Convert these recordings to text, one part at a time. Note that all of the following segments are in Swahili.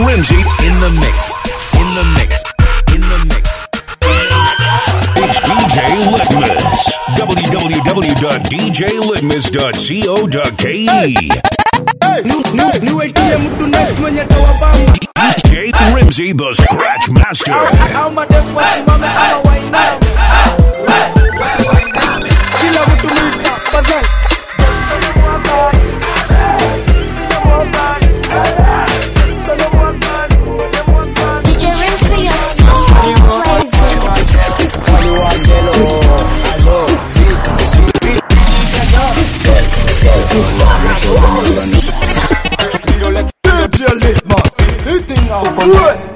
Rimsey in the mix. In the mix. In the mix. It's DJ Litmus. www.djlitmus.co.ke. niwetie mtu next mwenye tawabamba DJ Rimsey, the Scratch Master. au mademu wasimame ama wainame kila mtu mwita bazal DJ Rimsey, your soul flavor. DJ Litmus, eating up worse.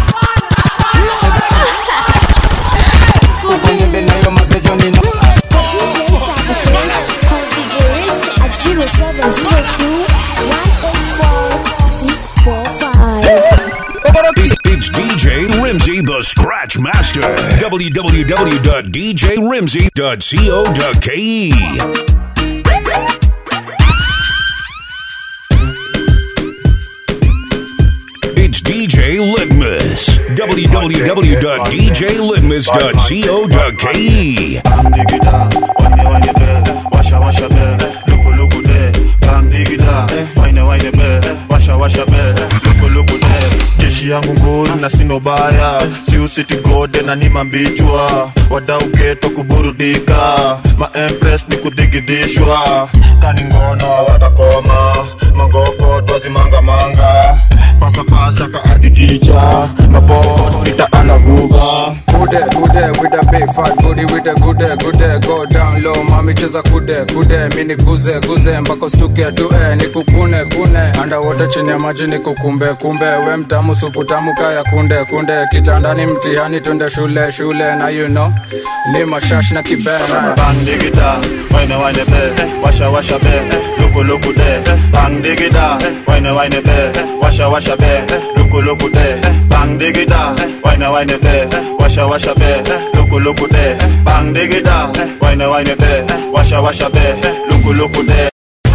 DJ services, call DJ Rimsey at 0702 184 645. It's DJ Rimsey, the Scratch Master. www.djrimsey.co.ke. It's DJ Litmus. www.djlitmus.co.ke. Bam digida, wine wine be, washa washa be, luku luku de. Bam digida, wine wine be, washa washa be, luku luku de. Jeshi yangu nguru na sino baya, si usiti gode na ni mambichwa. Wadau geto kuburudika, ma empress ni kudigidishwa. Kani ngono watakoma, mangoko twazi manga manga. Pasa pasa ka adikicha, maboko nita anavuga. Kude, kude, with a big fat booty, with a kude, kude, go down low, mami cheza kude, kude, mini kuze, kuze, mpaka stuke tue, nikukune, kune, underwater chini ya maji nikukumbe, kumbe, we mtamu, supu tamu, kaya kunde, kunde, kitandani mtihani, twende shule, shule, na you know, ni mashash na kibena. Bang digida, wine wine be, washa washa be, luku luku de. Bang digida, wine wine be, washa washa be, luku luku de. Bang digida, wine wine be, washa washa be, luku luku de. Bang digida, wine wine be, washa washa be, luku luku de.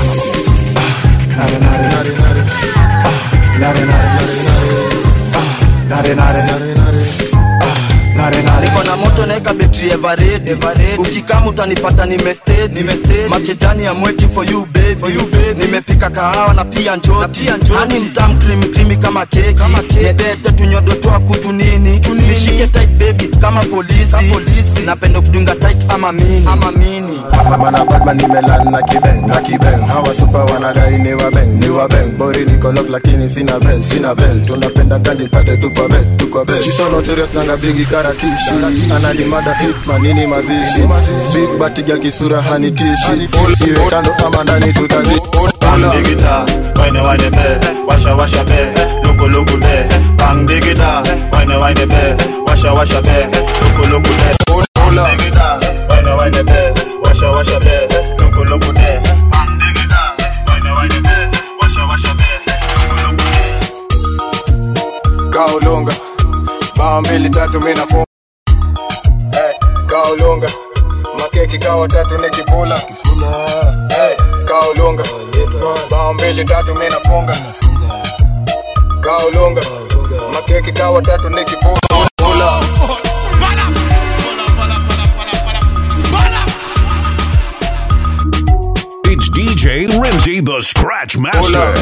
niko na moto naeka betri evered ukikama utanipata nimested makejani ya mweti for you baby for you baby nimepika kahawa na pia njoti hani mtam cream creamy kama keki nebete tunyodo twa kutu nini nishike tight baby kama polisi napenda kudunga tight ama mini ama mini Mana Batman nimelan na kibeng na kibeng hawa super wanadai ni wabeng ni wabeng bori niko lock lakini sina bell sina bell tunapenda ganji pate tuko bed tuko bed She's so notorious nanga bigi karakishi anadimada hitman nini mazishi big bati ya kisura hanitishi iwe kando ama ndani tutazi Bang digida, wine wine be, washa washa be, luku luku de. Bang digida, wine wine be, washa washa be, luku luku de. Bang digida, wine wine be, washa washa be, luku luku de. Bang digida, wine wine be, washa washa be, luku luku de. Kaolunga, bao mbili tatu mina funga. Hey, kaolunga, makeki kawa tatu nikipula. Hey, kaolunga, bao mbili tatu mina funga. Kaolunga, makeki kawa tatu nikipula. It's DJ Rimsey, the Scratch Master.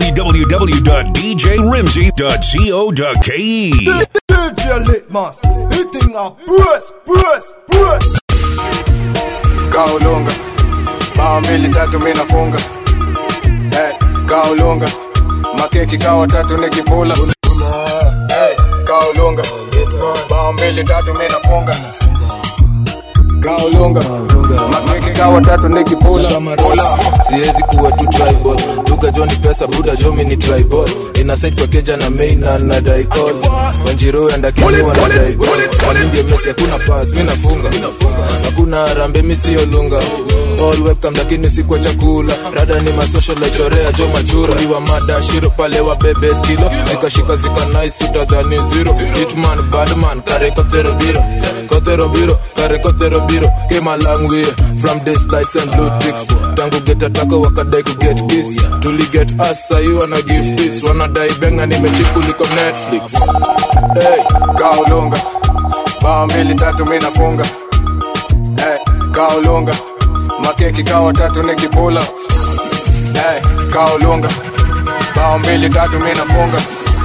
www.djrimsey.co.ke. DJ Litmus eating up worse worse worse Kaolunga, bao mbili tatu mina funga. Hey, kaolunga, makeki kawa tatu nikipula. Hey, kaolunga, bao mbili tatu mina funga. Kaolunga, makeki kawa tatu nikipula. Pula. siwezi kuwa tu tribal duga joni pesa buda jomi ni tribal inasait kwa keja na main na na daikol wanjiro andakiniwa na daibol kalindi mesi hakuna pas mi nafunga hakuna rambe mi siyo lunga all webcam lakini si kwa chakula rada ni masocial chorea jo machura iwa mada shiro pale wa bebe skilo zikashika zika nice utadhani zero hitman badman kare kotero biro kotero biro kare kotero biro came a long way from this lights and blue ticks tangu get ataka wakadai ku get kiss tuli get us sahi wana give this wanadai benga nimechikuliko netflix hey, kaulunga bao mbili tatu mi nafunga hey, kaulunga makeki kawa tatu nikipula hey, kaulunga bao mbili tatu mi nafunga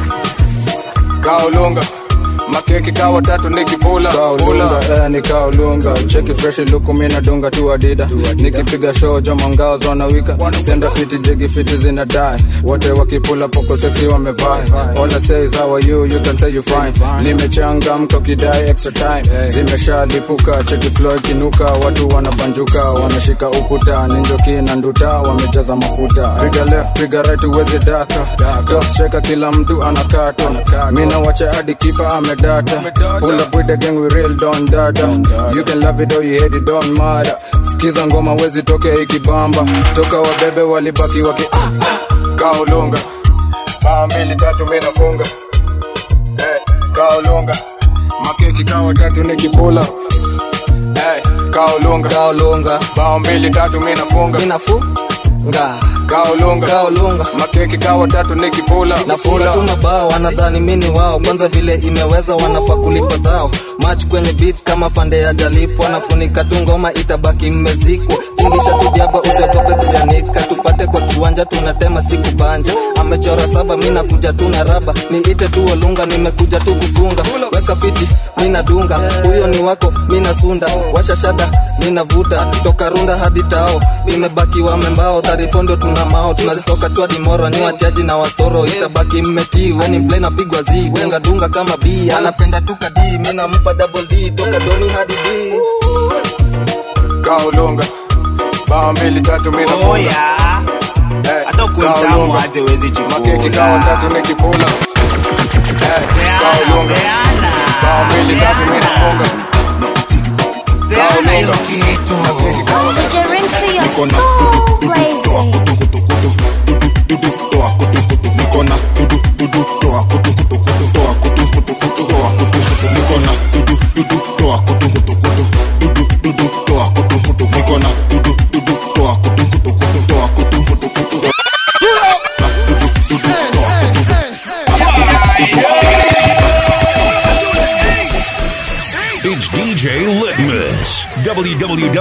kaulunga makeki kawa tatu nikipula kaulunga eh, ni kaulunga cheki fresh luku mi nadunga tu adida nikipiga show joma ngao zonawika senda fiti jigi fiti zina die wote wakipula poko sexy wamevai all I say is how are you you can say you fine nimechangamka ukidai extra time zimeshalipuka cheki flow ikinuka watu wanabanjuka wameshika ukuta ninjoki na nduta wamejaza mafuta piga left piga right uweze daka top striker kila mtu anakata mina wacha hadi kipa amedata pull up with the gang we real don data you can love it or you hate it don't matter skiza ngoma wezi toke ikibamba toka wabebe walibaki waki kaulunga baa mbili tatu mi nafunga hey, kaulunga makeki kawa tatu nikipula hey, kaulunga kaulunga bao mbili tatu mi nafunga inafunga kaulunga kaulunga makeki kawa tatu nikipula nafunga tu mabao wanadhani mini wao kwanza vile imeweza wanafaa kulipa dhao mach kwenye beat kama pande ya jalipwa nafunika tu ngoma itabaki mmezikwa tingisha tu diaba usiogope kujanika tupate kwa kiwanja tunatema siku banja amechora saba mi nakuja tu na raba niite tu olunga nimekuja tu kufunga weka fiti mina dunga huyo ni wako mina sunda washa shada mina vuta toka runda hadi tao imebaki wamembao dharifondo tuna mao tunazitoka tu hadi moro ni watiaji na wasoro itabaki mmetii weni mple napigwa zi dunga dunga kama b anapenda tu kadi mina mpa double d toka doni hadi d kaulunga bao mbili tatu mi nafunga oya hey, hata ukuwe mtamu kaulunga. aje wezi makeki kawa tatu jikula nikipula hey, kaulunga bao mbili tatu mi nafunga peana hiyo kitu DJ Rinse, you're Niko na so toa crazy. kutu kutu kutu dudu toa kutu kutu niko na dudu dudu toa kutu kutu kutu toa kutu kutu kutu toa kutu kutu niko na dudu dudu toa kutu kutu kutu dudu dudu toa kutu kutu niko na dudu dudu toa kutu kutu kutu toa kutu kutu kutu na dudu dudu toa kutu It's DJ Litmus. hata ukuwe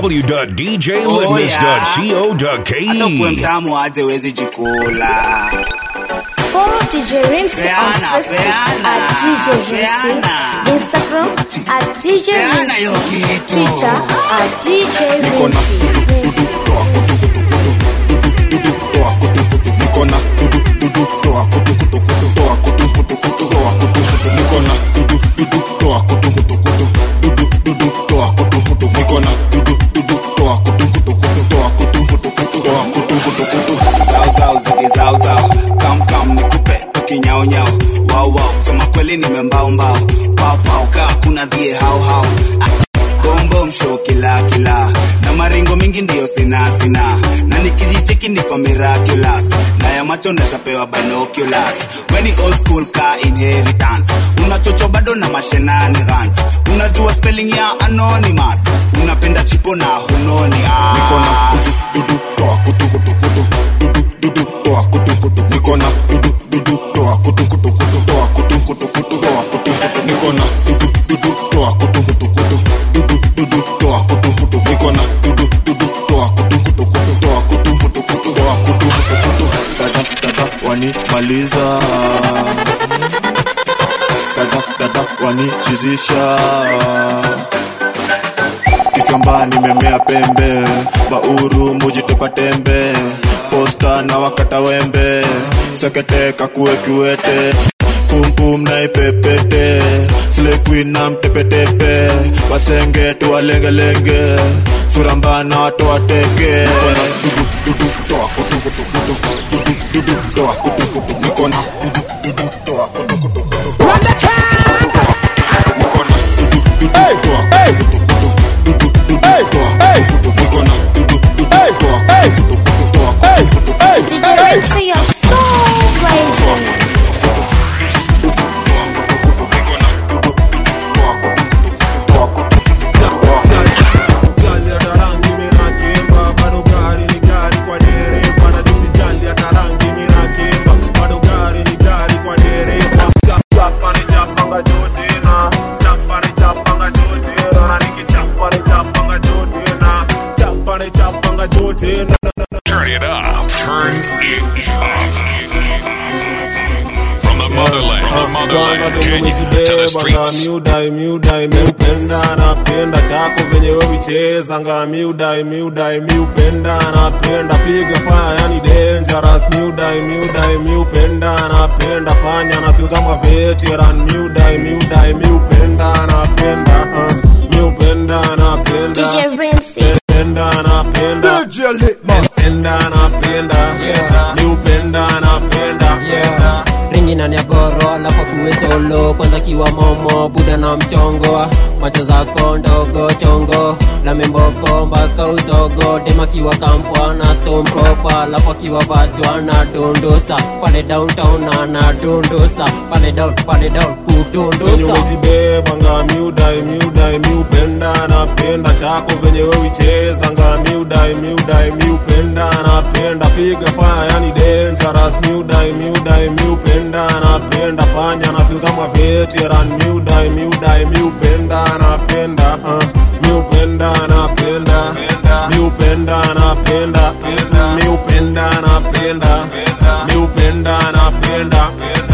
www.djlitmus.co.ke. mtamu aje wezi jikula Follow DJ Rinse on Peana, Facebook peana, at DJ Rinse, peana. Instagram at DJ Peana hiyo Rinse, kitu. Twitter at DJ niko na Rinse. dudu toa kutu kutu kutu dudu toa kutu kutu niko na dudu dudu toa kutu kutu kutu toa kutu kutu kutu toa kutu kutu niko na dudu dudu toa kutu kutu kutu dudu dudu toa kutu kutu niko na dudu dudu toa kutu kutu kutu toa kutu kutu kutu toa kutu kutu kutu zao zao zigi zao zao kam kam nikupe tukinyao nyao wao wao kusema kweli nimembao mbao pao pao kaa kuna dhie hao hao Ah, bom bom show kila kila na maringo mingi ndio sina sina na nikijicheki niko miraculous na ya macho naweza pewa binoculars weni old school ka inheritance unachocho bado na mashenanigans unajua spelling ya anonymous unapenda chipo na hunoni niko na dudu dudu toa kutu kutu kutu dudu dudu toa kutu kutu niko na dudu dudu toa kutu kutu kutu toa kutu kutu kutu toa kutu kutu niko na dudu dudu toa kutu kutu kutu dudu dudu toa kutu kutu niko na dudu dudu toa kutu kutu kutu toa kutu kutu kutu toa kutu kutu kutu dada dada wanimaliza dada dada wanichizisha kichwamba nimemea pembe bauru mujitupa tembe posta na wakata wembe sekete kakue kiwete pumpum na ipepete slequin na mtepetepe wasenge tuwalengelenge surambana watu wateke dudu dudu toa kutu kutu kutu dudu dudu toa kutu kutu nikona dudu dudu toa kutu kutu kutu nikona dudu dudu toa kutu kutu kutu dudu dudu toa kutu kutu nikona dudu dudu Turn it up. From the motherland, from the motherland, Kenya to the streets. miudai miudai miupenda napenda chako venye wewicheza nga miudai miudai miupenda napenda piga faya yani dangerous miudai miudai miupenda napenda fanya na feel kama veteran miudai miudai miupenda napenda uh, miupenda napenda DJ Ramsey. penda napenda penda napenda miupenda napenda ringi ndani ya goro alafu kuwe solo kwanza kiwa momo buda na mchongo macho zako ndogo chongo la memboko mpaka usogo dema kiwa kampwa na stone proper alafu akiwa vatwa na dondosa pale downtown ana dondosa pale down pale down venye kudondosa umejibeba nga miudai miudai miupenda napenda chako venye wewicheza nga miudai miudai miupenda napenda piga faya yani dangerous miudai miudai miupenda napenda fanya na feel kama veteran miudai miudai miupenda napenda uh, miupenda napenda miupenda napenda miupenda napenda miupenda napenda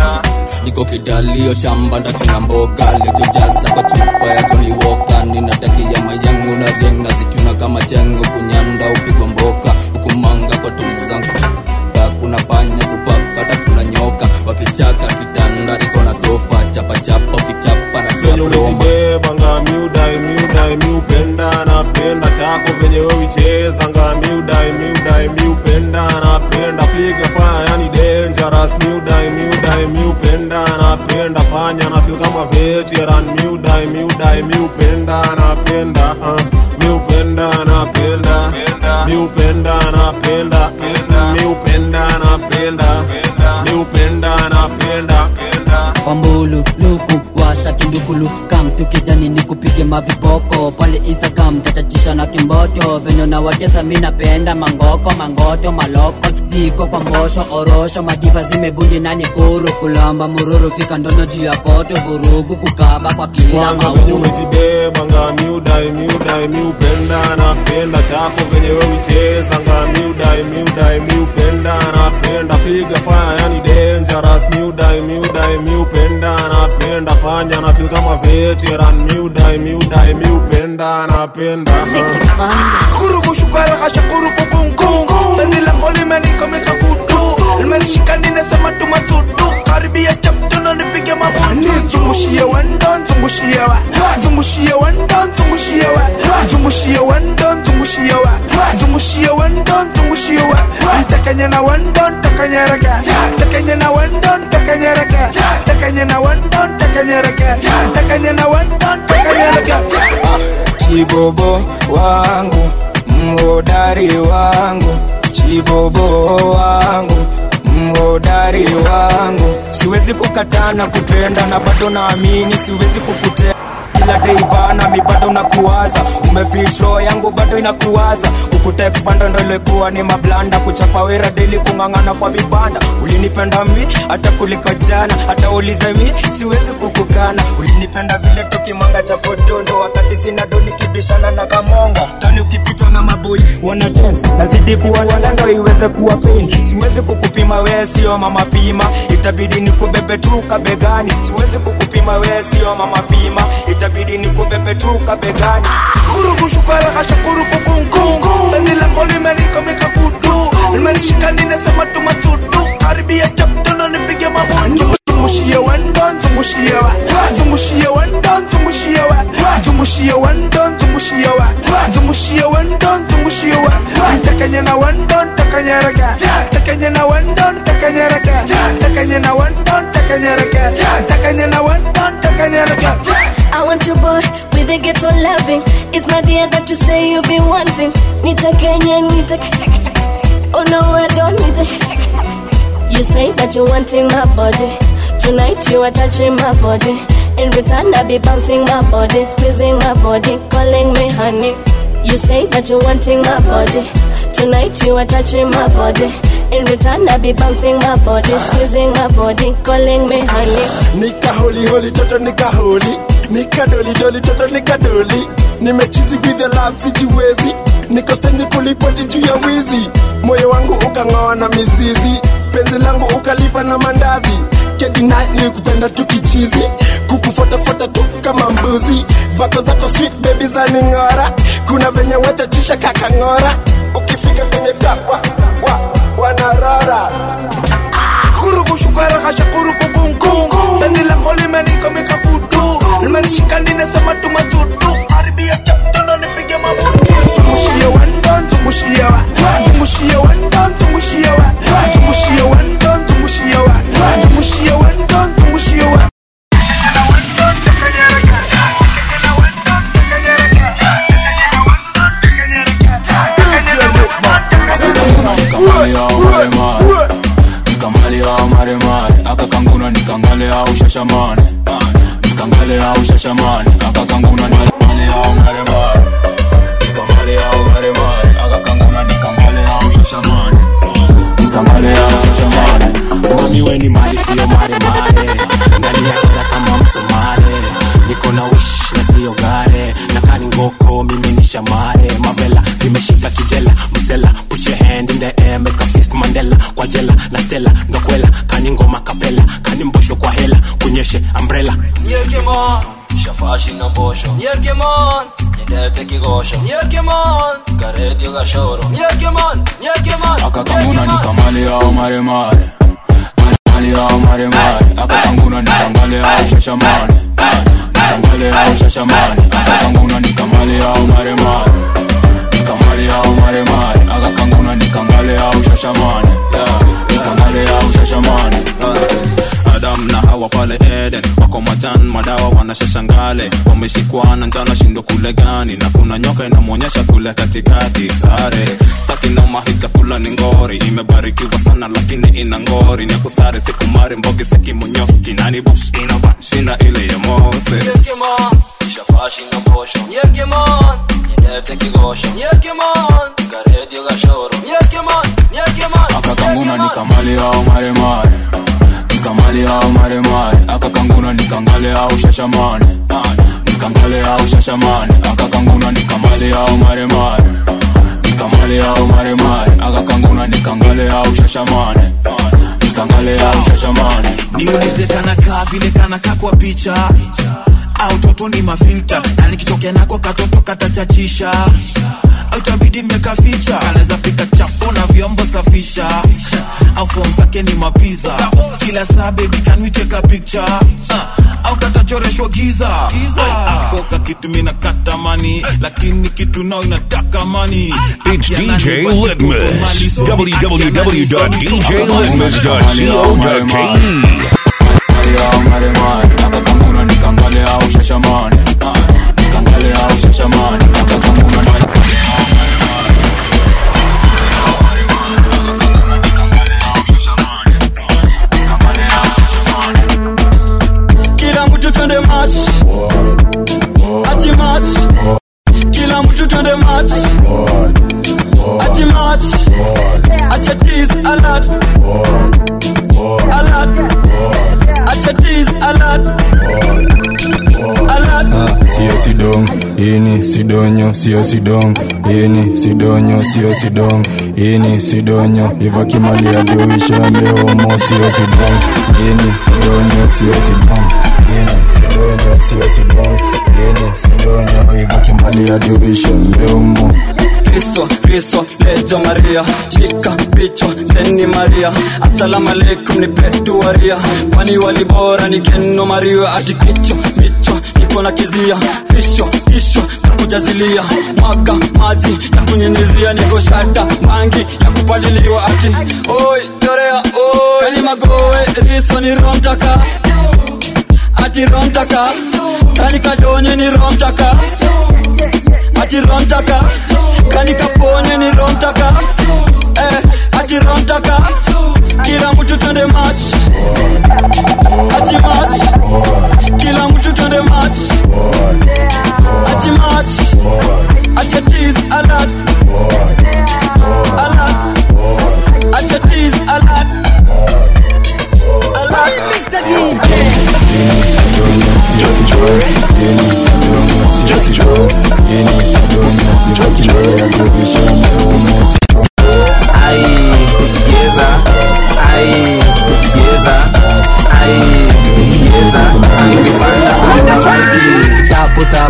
niko kidalio shamba ndachuna mboga lijojaza kwa chupa ya Johnny Walker ninatakia mayangu na rieng nazichuna kama chengo kunyanda upigwa mboka hukumanga kwa tulu zangu Ba, kuna panya supapata kuna nyoka wakichaka kitanda iko na sofa chapachapa ukichapa na venye kia broma umejibeba nga miudai miudai miupenda napenda chako venye wewicheza nga miudai miudai miupenda napenda piga faya yani dangerous miudai miudai miupenda napenda fanya na feel kama veteran miudai miudai miupenda napenda uh, miupenda napenda miupenda napenda miupenda napenda miupenda napenda kwambulu luku washa kindukulu kamtu kijani ni kupige mavipoko pale instagram tatatisha na kimboto venye na watesa mi napenda mangoko mangoto maloko ziko kwa mbosho orosho madiva zimebundi nani kuru kulamba mururu fika ndono juu ya koto vurugu kukaba kwa kila kwanza venye mauru umejibeba nga miudai miudai miupenda napenda chako venye wewicheza nga miudai miudai miupenda napenda piga faya yani dangerous miudai miudai miupenda napenda fanya na feel kama veteran miudai miudai miupenda napenda Kurubu shukara kasha kurubu kungu Penzi lako limenikomeka kutu Limenishika ninasema tumasudu Karibia chapto na nipige mabutu Zungushie wendo, zungushie wa Zungushie wendo, zungushie wa Zungushie wendo, zungushie wa Zungushie wendo, zungushie wa Ntakanye na wendo, ntakanye reke Ntakanye na wendo, ntakanye reke Ntakanye na wendo, ntakanye reke Ntakanye na wendo, ntakanye reke chibobo wangu mhodari wangu chibobo wangu mhodari wangu siwezi kukatana kupenda na bado naamini siwezi kukutea kila dei bana mi bado nakuwaza umefisho yangu bado inakuwaza kukutext bando ndo ilikuwa ni mablanda kuchapa wera deli kung'ang'ana kwa vibanda ulinipenda mi hata kuliko jana hata ulize mi siwezi kukukana ulinipenda vile tukimanga cha podondo wakati sina do nikibishana na kamonga tani ukipitwa na maboi wana dance nazidi kuwa ndo iweze kuwa pain siwezi kukupima wewe sio mama pima itabidi nikubebe tu kabegani siwezi kukupima wewe sio mama pima itabidi nikubebe tu kabegani Kurubu shukara kasha kurubu kungu Penzi lako limenikomeka kutu Limenishika ninasema tumasudu Karibia chapto na nipige mabutu Zungushie wendo, zungushie wa Zungushie wendo, zungushie wa Zungushie wendo, zungushie wa Zungushie wendo, zungushie wa Ntakanye na wendo, ntakanye reke Ntakanye na wendo, ntakanye reke Ntakanye na wendo, ntakanye reke Ntakanye na wendo, ntakanye reke I want your boy with a ghetto loving. It's not the that you say you be wanting. Nita Kenya, Nita. Oh no, I don't need a. You say that you're wanting my body. Tonight you are touching my body. In return, I be bouncing my body, squeezing my body, calling me honey. You say that you're wanting my body. Tonight you are touching my body. In return, I be bouncing my body, squeezing my body, calling me honey. nika holi holi toto nika holi nika doli doli toto nika doli nimechizi with the love sijiwezi niko stendi kulipoti juu ya wizi moyo wangu ukang'oa na mizizi penzi langu ukalipa na mandazi kedina ni kupenda tu kichizi kukufuatafuata tu kama mbuzi vako zako sweet baby za ning'ora kuna venye wachachisha kakang'ora ukifika venye takwa wa, wanarora kurukushukara kasha kurukukunku penzi lako limenikomika kutu limenishika ninasema tu mazutu haribia chaptono nipige mabutu zungushie wendo zungushie wa zungushie wendo zungushie wa zungushie wendo zungushie wa zungushie wendo zungushie wa nikamale au maremare akakanguna nikangale au shashamane nikangale au shashamane akakanguna nikangale au maremare nikamale au maremare akakanguna nikangale au shashamane nikangale au shashamane mami weni mali siyo maremare ndani ya kila kama msomare niko na wish na siyo gare na kani ngoko mimi ni shamare mavela zimeshika kijela msela put your hand in the air make a fist mandela kwa jela na stela ndokwela kani ngoma kapela kani mbosho kwa hela kunyeshe umbrella Nyekemon Shafashi na mbosho Nyekemon Nyendete kigosho Nyekemon Karedio gashoro Nyekemon Nyekemon akakanguna nikamale au maremare mali au maremare akakanguna nikangale au shashamane nikangale au shashamane akakanguna nikamale au maremare nikamale au maremare akakanguna nikangale au shashamane nikangale au shashamane adam na hawa pale eden wako majan madawa wanashashangale wameshikwa na njana shindo kule gani na kuna nyoka inamwonyesha kule katikati sare staki noma hii chakula ni ngori imebarikiwa sana lakini ina ngori ni kusare sikumari mbogi sikimonyoski nani bush inava shinda ile ya mose Nyekemon Shafashi na mbosho Nyekemon Nyendete kigosho Nyekemon Karedio gashoro Nyekemon Nyekemon akakanguna nikamale au maremare nikamale au maremare akakanguna nikangale au shashamane nikangale au shashamane akakanguna nikamale au maremare nikamale au maremare akakanguna nikangale au shashamane nikangale au shashamane niulize kanakaa vile kanakaa kwa picha au toto ni mafilta na nikitokea nako katoto katachachisha au itabidi nimekaficha kanaweza pika chapo na vyombo safisha au fom zake ni mapiza kila saa baby can we take a picture uh, au katachoreshwa giza ako kakitu mina katamani lakini kitu nao inataka mani It's DJ Litmus. www.djlitmus.co.ke. au maremare akakanguna nikangale au shashamane nikangale au shashamane akakanguna kila mtu twende match ati match kila mtu twende match ati match ati tease alert alert ati tease alert alert sio sidong ini sidonyo sio sidong ini sidonyo sio sidong ini sidonyo iva kimalia diuishambe homo sio sidong ini sidonyo sio sidong ini sidonyo sio sidong ini sidonyo iva kimalia diuishambe homo Kristo, Kristo, lejo Maria, shika picho teni Maria, asalamu alaikum ni petu waria, kwani walibora ni keno Maria, ati kicho micho niko na kizia, pisho kisho na kujazilia, mwaga maji na kunyunyizia, niko shata mangi ya kupaliliwa, ati oi torea oi, kani magoe riso ni romtaka, ati romtaka, kani kadonye ni romtaka, ati romtaka kani kaponye ni romtaka eh, ati romtaka kila mtu twende match ati match kila mtu twende match ati match ati tease alert alert ati tease alert alert Mr. DJ Yeni sidonyo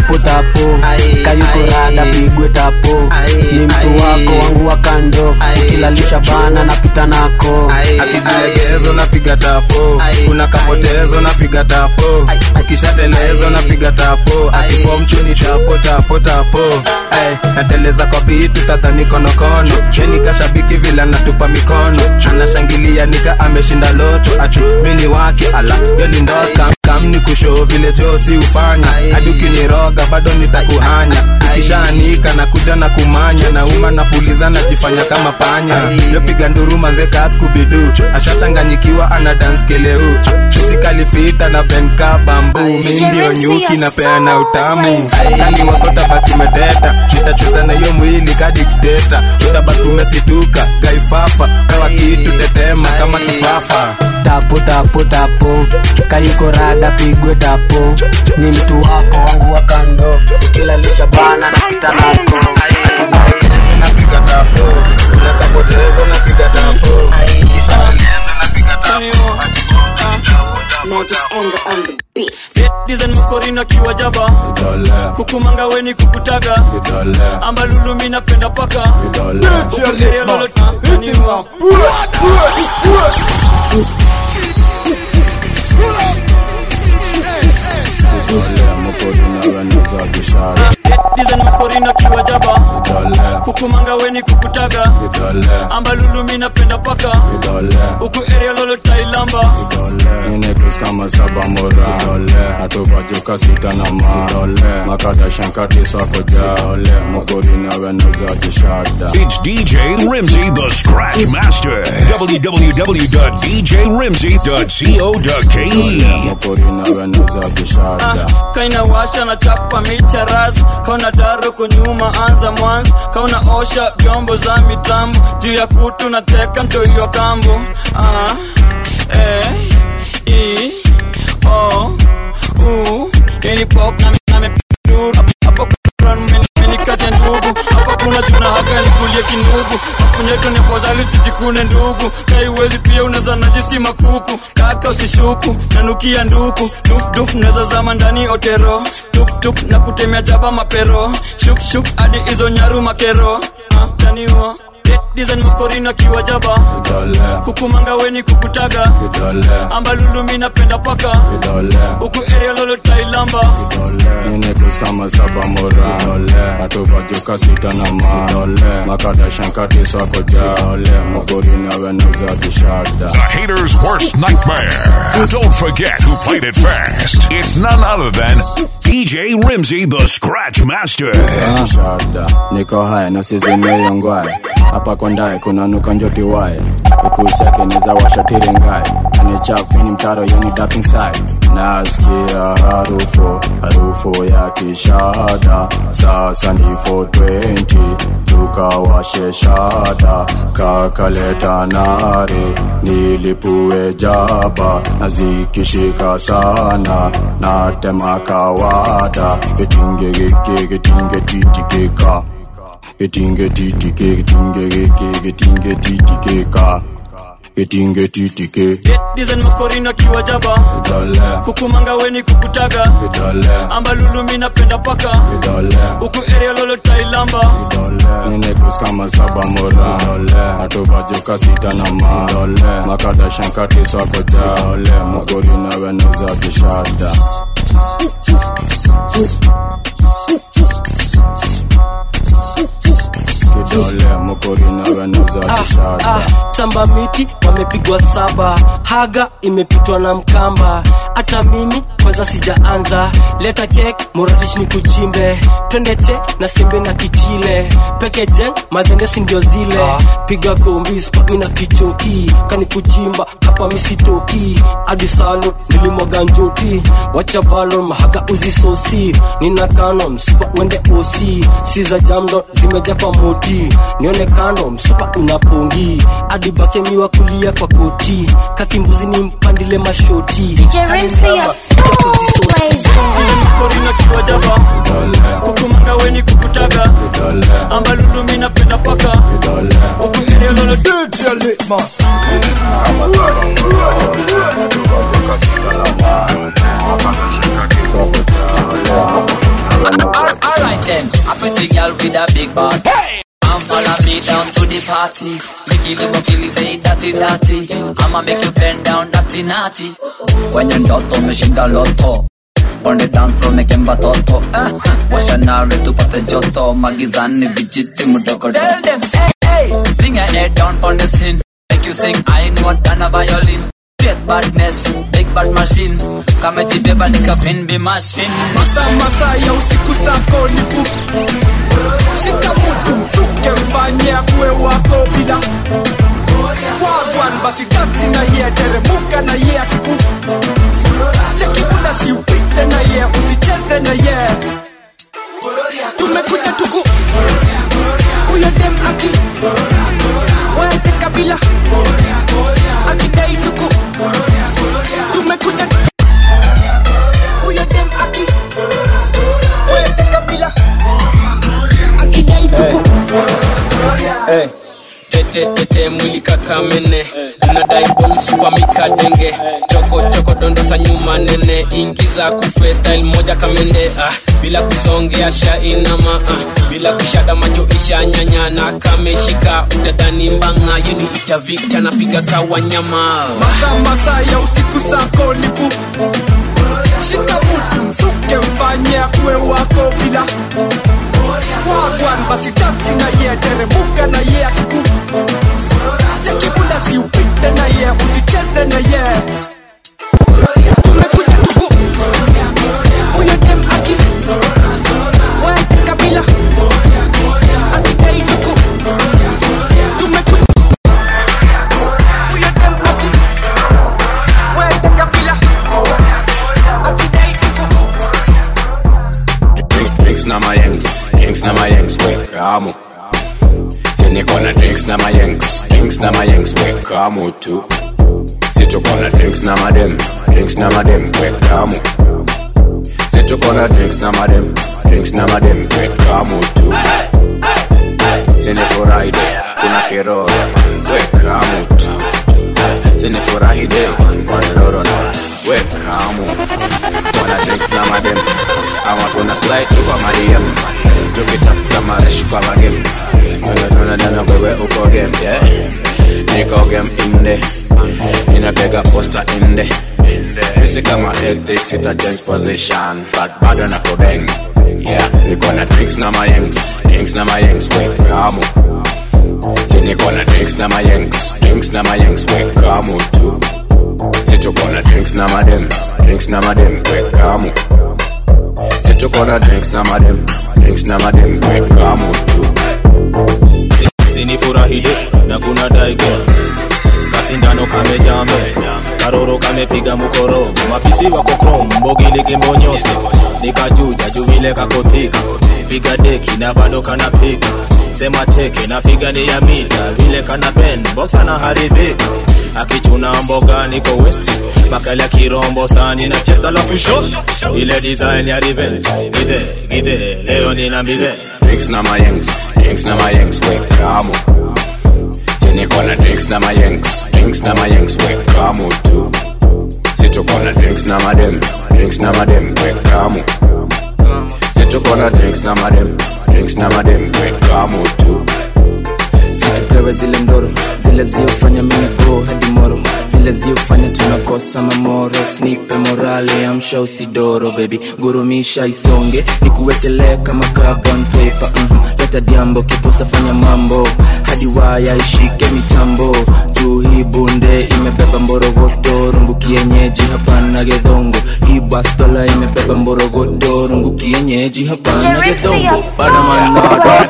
tapo tapo kayukorada pigwe tapo ni mtu wako wangu wa kando ukilalisha bana napita nako akijilegezo napiga tapo kuna kapotezo napiga tapo ukishatelezo napiga tapo akifo mchuni tapo tapo tapo Ay, nateleza kwa bitu tadhani konokono meni kashabiki vile anatupa mikono anashangilia nika ameshinda loto ati mini wake ala yo ni ndoka kamni kushoo vile josi ufanya hadi ukiniroga bado nitakuhanya ukishaanika na kuja na kumanya nauma napuliza najifanya kama panya yopiga nduru manze kaskubidu ashachanganyikiwa ana dance keleu sikalifita na benka bambu mi ndio nyuki na peana utamu kani wako tabaki medeta nitacheza na hiyo mwili kadikteta utabaki umesituka gaifafa pewa kitu tetema kama kifafa tapo tapo tapo kayukorada pigwe tapo ni mtu wako wangu wa kando ukilalisha bana napita nako napiga tapo unakapotezo napiga tapo dizen mkorina kiwa jaba kukumanga weni kukutaga ambalulu mi napenda paka Ukiria lolo- Kaniwa. dizen mkorina kiwa jaba kukumanga weni kukutaga ambalulu mi napenda paka uku area lolo tailamba Ninekus kama saba mora atupajuka sita na ma makada shankati sako ja mokori na wenuza kishada It's DJ Rimsey, the Scratch Master. www.djrimsey.co.ke. mokori na wenuza kishada kaina washa na chapa micha ras kauna daro kunyuma anza mwanzo kauna osha vyombo za mitambo juu ya kutu na teka mtoiwa kambo ah, eh, i, o, u, yani pop na namepinduru hapo kuna menikate ndugu hapa kuna juna haka nikulie kindugu apunyeto ni afadhali sijikune ndugu kaiwezi pia unaweza najisi makuku kaka usishuku nanukia nduku dufduf naweza zama ndani otero tuptup na kutemea jaba mapero shukshuk hadi hizo nyaru makero ah, taniwa dizen makorina kiwa jaba kukumanga weni kukutaga ambalulu mi napenda paka huku area lolo tailamba Ninekus kama saba mora atupajuka sita na ma makada shankati sako ja mokori na wenuza kishada The hater's worst nightmare. Don't forget who played it first. It's none other than DJ Rimsey, the Scratch Master. shada niko haya nasizimeyongwae hapa kondae kunanuka njoti wae ikuseke neza washatirengae anichafini mtaro yani dark inside nasikia harufu harufu ya kishada sasa ni 420 tukawashe shada kakaleta nare nilipue jaba na zikishika sana natema kawada getinge geke getinge titikeka getinge titike getinge geke getinge titikeka getinge titike dizen makorina kiwa jaba kukumanga weni kukutaga ambalulu mi napenda paka huku area lolo tailamba ninekus kama saba mora atupajuka sita na ma makada shankati sako ja mokori na wenuza kishada kidole mokori na wenuza kishada ah, tamba miti wamepigwa saba haga imepitwa na mkamba hata mimi kwanza sijaanza leta kek moradish ni kuchimbe twende che na sembe na kichile peke jeng madhendesi ndio zile piga kombi spagi na kichoki kani kuchimba hapa misitoki hadi salo nilimwaga njoti wacha balo mahaga uzisosi nina kano msupa wende osi si za jamdo zimeja kwa moti nione kando msupa unapongi hadi bake miwa kulia kwa koti kakimbuzi ni mpandile mashoti DJ Rimsey, you're korina kiwa jaba kukumanga weni kukutaga ambalulu mi napenda paka huku area lolo them. A pretty girl with a big butt. I'm follow me down to the party. Make you live kill say dirty dirty. I'ma make you bend down naughty naughty. Kwenye ndoto umeshinda loto. On the dance floor making batoto. Uh, washa nare tupate joto. Magizani vijiti mdogo. Tell them, hey, hey. Bring your head down on the scene. Make you sing, I know than a violin. Straight badness, big bad machine. Kama jibeba nika queen be machine. Masa masa ya usiku sako nipu Shika mutu msuke mfanye akuwe wako bila Wagwan basi dati na ye teremuka na ye akiku Cheki bunda si upite na ye usicheze na ye Tumekuja tuku Huyo dem aki Wete kabila Akidai tuku Tumekuja Huyo dem aki Wete kabila Akidai tuku hey. tete tete mwili kakamene unadai bomsupa mikadenge choko choko dondosa nyuma nene ingiza kufe style moja kamende ah, bila kusongea shainama ah, bila kushada macho isha nyanyana kameshika utadhani mbanga yeni itavikta napiga kawanyama Masa masa ya usiku sako nipu Shika mutu msuke mfanye akuwe wako bila Wagwan basi dati na ye teremuka na ye akiku Cheki bunda si upite na ye usicheze na ye Tumekuja tuku Huyo dem aki Wete kabila Akidai tuku Tumekuja Huyo dem aki Wete kabila Akidai tuku Drinks, drinks na my yanks, drinks na my yanks, we kamu. Sini kona drinks na my yanks, drinks na my yanks, we kamu tu. Situ kona drinks na my dem, drinks na my dem, we kamu. Situ kona drinks na my dem, drinks na my dem, we kamu tu. Sini furahi de, kuna kiroro, we kamu tu. Sini furahi de, kuna kiroro na, we kamu. Wana drinks na my dem, ama tuna slide tu kwa madiem tukitafuta maresh kwa magem tunadana wewe uko game yeah? niko game inde ninapega posta inde isi kama ethics ita change position but bado nako bang yeah niko na drinks na mayengs drinks na mayengs we kamu si niko na drinks na mayengs drinks na mayengs we kamu tu si tuko na drinks na madem drinks na madem we kamu si tuko na drinks na madem drinks na madem we kamu tu sinifurahide na kuna daige kasindano kamejame karoro kamepiga mukoro mafisi wako krom mbogili kimbonyoste nikajuja juvile kakotika piga deki na bado kanapika sema teke na figa ni ya mita vile kana ben boxa na haribika akichuna mboga niko west makali ya kirombo sani na chest alafu shot ile design ya revenge gide gide leo nina mbide drinks na mayengs drinks na mayengs we kamu si niko na drinks na mayengs drinks na mayengs we kamu tu si tuko na drinks na madem drinks na madem we kamu si tuko na drinks na madem drinks na madem we kamu tu situpewe zile ndoro zile ziofanya minigo hadi moro zile ziofanya tunakosa mamoro snipe morale amsha usidoro bebi gurumisha isonge nikuwekelee kama carbon paper mm leta diambo kipusa fanya mambo hadi waya ishike mitambo juu hii bunde imebeba mborogodo rungu kienyeji hapana gedhongo hii bastola imebeba mborogodo rungu kienyeji hapana gedhongo badamanado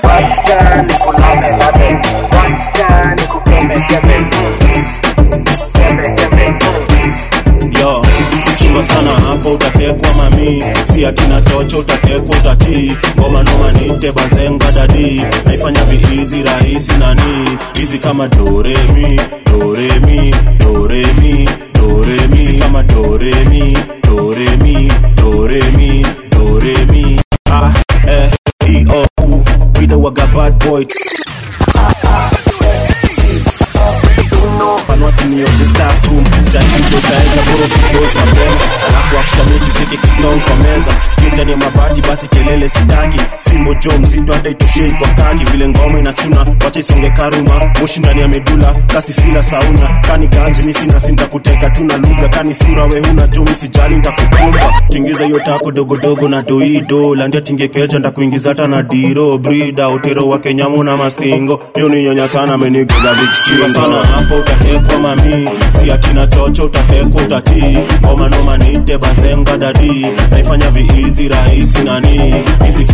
yo chunga sana hapo utatekwa mami si atina chocho utatekwa utatii ngoma noma nite bazenga dadi naifanya viizi rahisi nani hizi kama doremi doremi doremi doremi hizi kama doremi doremi doremi doremi ah eh e o u Rida waga bad boy panwati nioshe staff room jaribu utaweza bora usidozi mapema alafu after mechi zike kitong kwa meza keja ni mabati basi kelele sitaki fimbo jo mzito hata itoshei kwa kaki vile ngoma inachuna wacha isonge karuma moshi ndani ya medula kasi fila sauna kani ganji misi nasi ntakuteka tuna lugha kani sura we huna jo misijali ntakukumba tingiza hiyo tako dogodogo na doido landia tingekeja ndakuingiza hata na diro brida utero wa kenyamu na mastingo hiyo ni nyonya sana amenigoza vichiwa sana hapo utatekwa mami si atina chocho utatekwa utatii ngoma noma nite bazenga dadi naifanya viizi rahisi nani hizi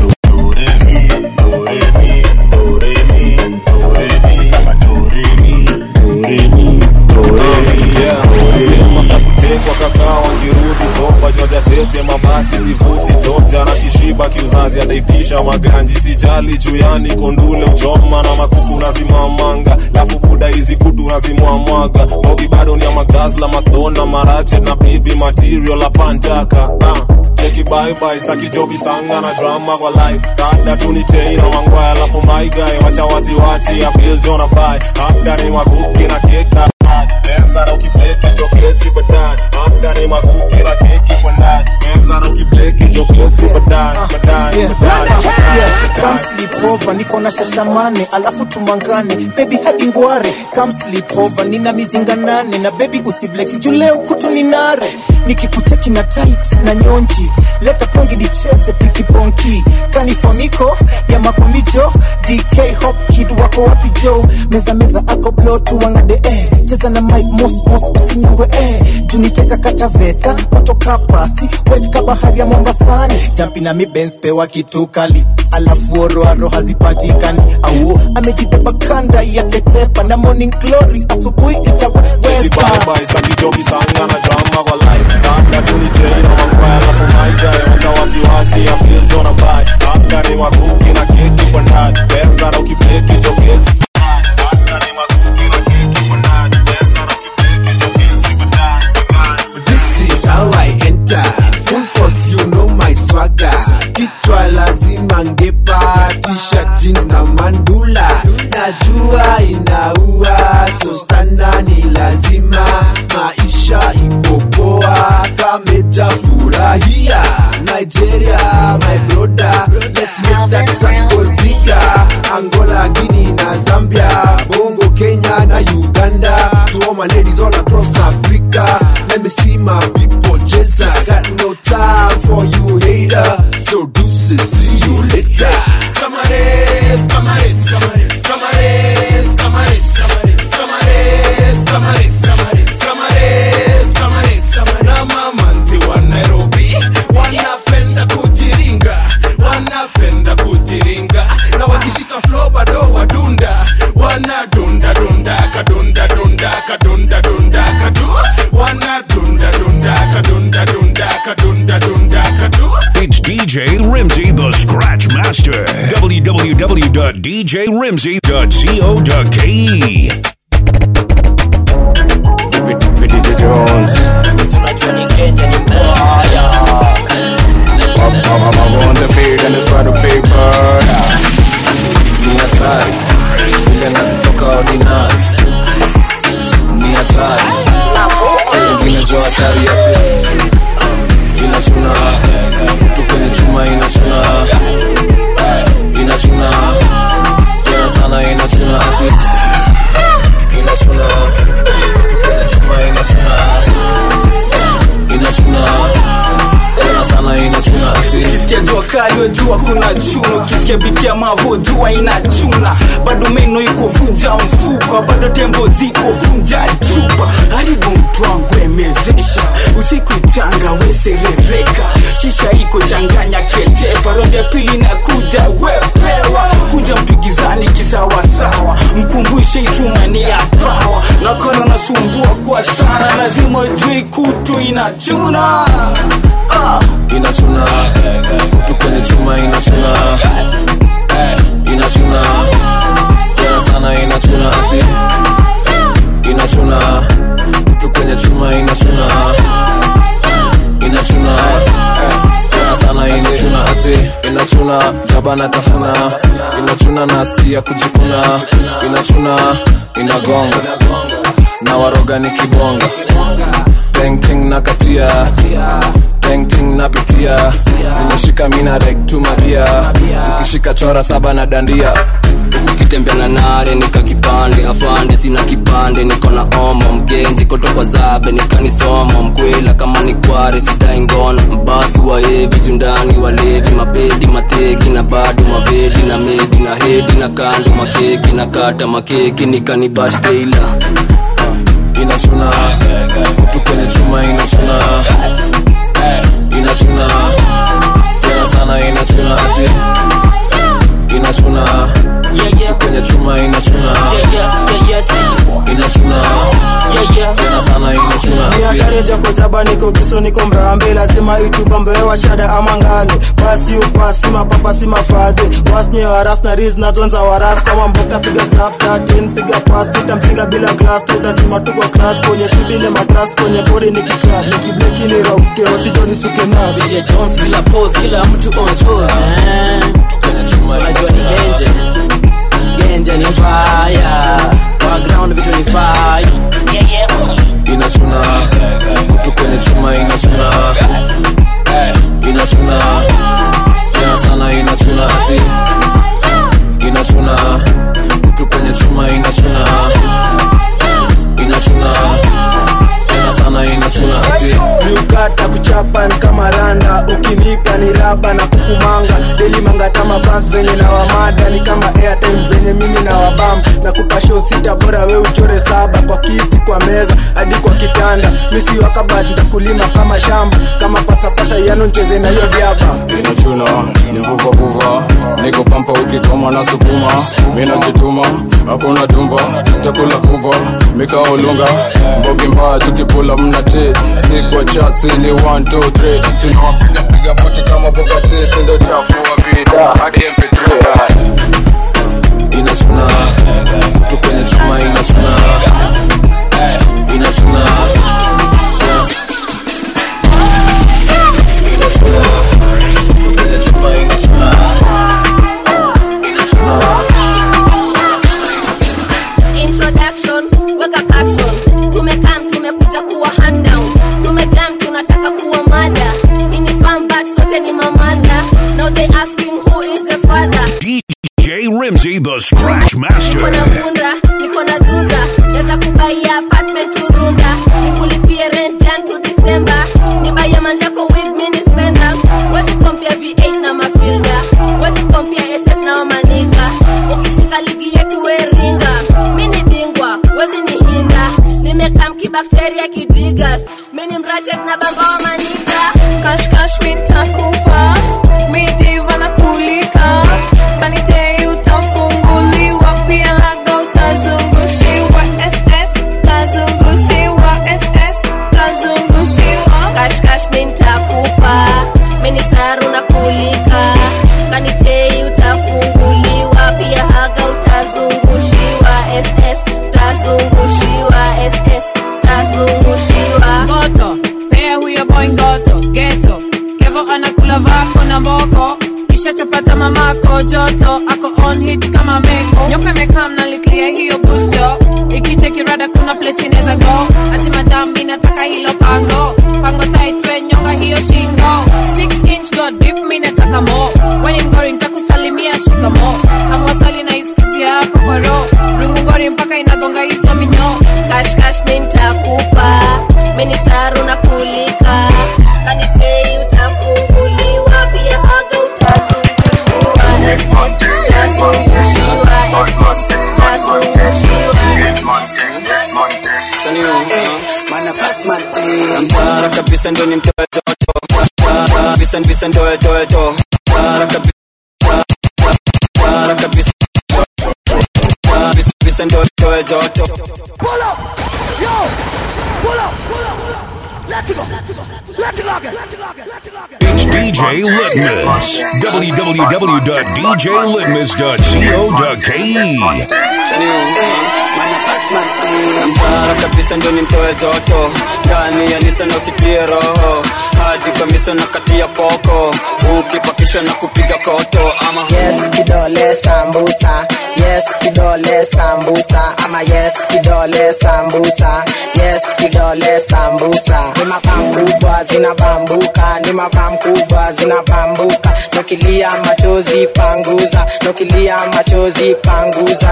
kutekwa kakaa wakirudi sofa joja tete mabasi sivuti toja na kishiba kiuzazi adaitisha maganji sijali juyani kondule uchoma na makuku nazimamanga lafu buda hizi kutu nazimwamwaga bogi bado ni ya magazla mastona marache na bibi material la pantaka ah. cheki baibai sakijobi sanga na drama kwa life dada tuniteira mangwaya lafu maigae wacha wasiwasi ya bil jona bai afgani makuki na keka Meza na ukibleki jokesi baadaye Afgani makuki na keki kwa ndani Meza na ukibleki jokesi baadaye baadaye baadaye Come sleep over, niko na shashamane alafu tumangane baby hadi ngware Come sleep over, nina mizinga nane na baby usibleki juu leo kutu ni nare nikikuteki na tight na nyonji leta pongi dicheze pikiponki kanifoniko ya makomijo dk hop kid wako wapi jo meza meza ako blo tuwangade eh. cheza na mike mos mos usinyongwe eh. juniteta kataveta motoka pasi wet ka bahari ya mombasani jampi na mibens pewa kitu kali alafu oroaro hazipatikani au amejibeba kanda ya ketepa na morning glory asubuhi Cheki itaweza baibai sakijobi sanga na drama kwa life Dada tuniteira mangwaya lafu maigae wacha wasiwasi ya bil jona bai Afgani makuki na keki kwa ndani Meza na ukibleki jokesi Afgani makuki na keki kwa ndani Meza na ukibleki jokesi baadaye This is how I enter. Full force, you know my swagger. Kichwa lazima ngepa, t-shirt, jeans na mandula. Najua inaua, so stana ni lazima. Maisha iko poa, kameja furahia. Nigeria, my brother, let's make that circle bigger. Angola, Guinea na Zambia, Bongo, Kenya na Uganda. To all my ladies all across Africa, let me see my people just I got no time for you hater. So deuces, see you later. Scamares, scamares, scamares, scamares, scamares, scamares, scamares, scamares, scamares, scamares, scamares, scamares. Na mamanzi wa Nairobi wanapenda kujiringa, wanapenda kujiringa, na wakishika flow bado wadunda, wanadunda dunda kadunda dunda kadunda dunda kadu, wanadunda dunda kadunda dunda kadunda dunda kadu. It's DJ Rimsey, the Scratch Master. www.djrimsey.co.ke. DJ Jones. I'm, I'm, I'm on the beat and it's by the paper. ni hatari vile nazitoka ordinary ni hatari ingine jo hatari yote inachuna mtu kwenye chuma inachuna inachuna tena sana inachuna ati inachuna mtu kwenye chuma inachuna inachuna tena sana inachuna ati kisikia jua kali wejua kuna chuno kisikia bitia mavo jua inachuna bado meno iko vunja mfupa bado tembo ziko vunja chupa haribu mtu wangu emezesha usiku changa weserereka shisha iko changanya ketepa rondi ya pili na kuja wepewa kuja mtu gizani kisawasawa mkumbushe ichuma ni ya pawa nakono nasumbua kwa sana lazima ujui kutu inachuna ah. inachuna kutu kwenye chuma inachuna inachuna tena sana inachuna ati inachuna kutu kwenye chuma inachuna inachuna tena sana inachuna ati inachuna jabana tafuna inachuna nasikia kujifuna inachuna inagonga na waroga nikibonga tengting na katia tengting napitia zimeshika mina rek tu magia zikishika chora saba na dandia ukitembea na nare nika kipande afande sina kipande niko na omo mgenji kotokwa zabe nikanisomo mkwela kama ni kware sidai ngono mbasi wa hevi jundani walevi mapedi mateki na bado mavedi na medi na hedi na kando makeki na kata makeki nikanibashteila inachuna kutu kwenye chuma inachuna Eh, inachuna tena sana inachuna ati inachuna kutu kwenye chuma inachuna inachuna tena sana inachuna ati niagareja kojaba niko kiso niko mrambe lazima itubambewa shada ama ngale basi upasi mapapa si mafadhe wasnye waras na riz na tonza waras kama mbokta piga snap 13 piga pas tutamsinga bila glass tutasima tuko class kwenye sudile matras kwenye bori ni kiklas nikibleki ni rauke wasijoni suke nas DJ Jones kila pose kila mtu on tour kwenye chuma unajua ni genje genje ni fire background vitu ni fire inachuna kutu kwenye chuma inachuna Eh, inachuna tena sana inachuna ati inachuna kutu kwenye chuma inachuna inachuna tena sana inachuna ati miukata kuchapan kama randa ukinipa ni raba na kukumanga deli mangatama fans venye na wamada ni kama airtime venye mimi na wabam na kupa show sita bora we uchore saba kwa kiti kwa meza hadi kwa kitanda misi wakabat ntakulima kama shamba kama pasapasa yano ncheze na hiyo diaba inachuna ni vuvavuva niko pampa ukikoma na sukuma minajituma hakuna tumba chakula kubwa mikaolunga mbogi mbaya tukipula mnati sikwa chatsi ni 123 tunawapiga piga buti kama bokati sindo chafua vida hadi mp3 inachuna kutu kwenye chuma inachuna Eh, inachuna inachuna kutu kwenye chuma inachuna introduction weka caption tumekam tumekuja kuwa hand down tumejam tunataka kuwa mada ini fun but sote ni mamada now they asking who is the father DJ Rimsey, the Scratch Master. niko na bunda niko na dudha naweza kubaia apartment turunda nikulipie rent jan to december nibaia manzako wig mini spenda wezi kompia v8 na mafilda wezi kompia ss na wamanika ukifika ligi yetu weringa mini bingwa wezi ni hinda nimekam kibakteria kidigas mini mrachet na bamba wa manika kashkash mintakupa midiva na kulika kanite utafunguliwa pia haga utazungushiwa ss tazungushiwa ss tazungushiwa kashkash mintakupa mini saru na kulika kanitei utafunguliwa pia haga utazungushiwa ss tazungushiwa ss tazungushiwa ngoto pea huyo boy ngoto geto kevo anakula vako na mboko kisha chapata mamako joto ako on hit kama meko nyoka mekam naliklia hiyo busto ikichekirada kuna place inaweza go ati madam minataka hilo pango pango taitwe nyonga hiyo shingo 6 inch go deep minataka mo weni mgori ntakusalimia shikamo hamwasali na iskizia hapa kwa ro rungungori mpaka inagonga hizo minyo kashkash mintakupa mini saru na kulika kanitei utafunguliwa pia haga utazungushiwa ss tazungushiwa ss mtara kabisa ndo ni mtoto kabisa kabisa ndo toto mtara kabisa mtara kabisa kabisa kabisa ndo toto Pull up! Yo! Pull up! Pull up! Let's go! Let's go again! It's DJ Litmus. www.djlitmus.co.ke. mtara kabisa ndio nimtoe joto ndani ya nisa na usikie roho hadi kamisa na kati ya poko ukipakishwa na kupiga koto ama yes kidole sambusa yes kidole sambusa ama yes kidole sambusa yes kidole sambusa ni mapam kubwa zinabambuka ni mapam kubwa zinabambuka nokilia machozi panguza nokilia machozi panguza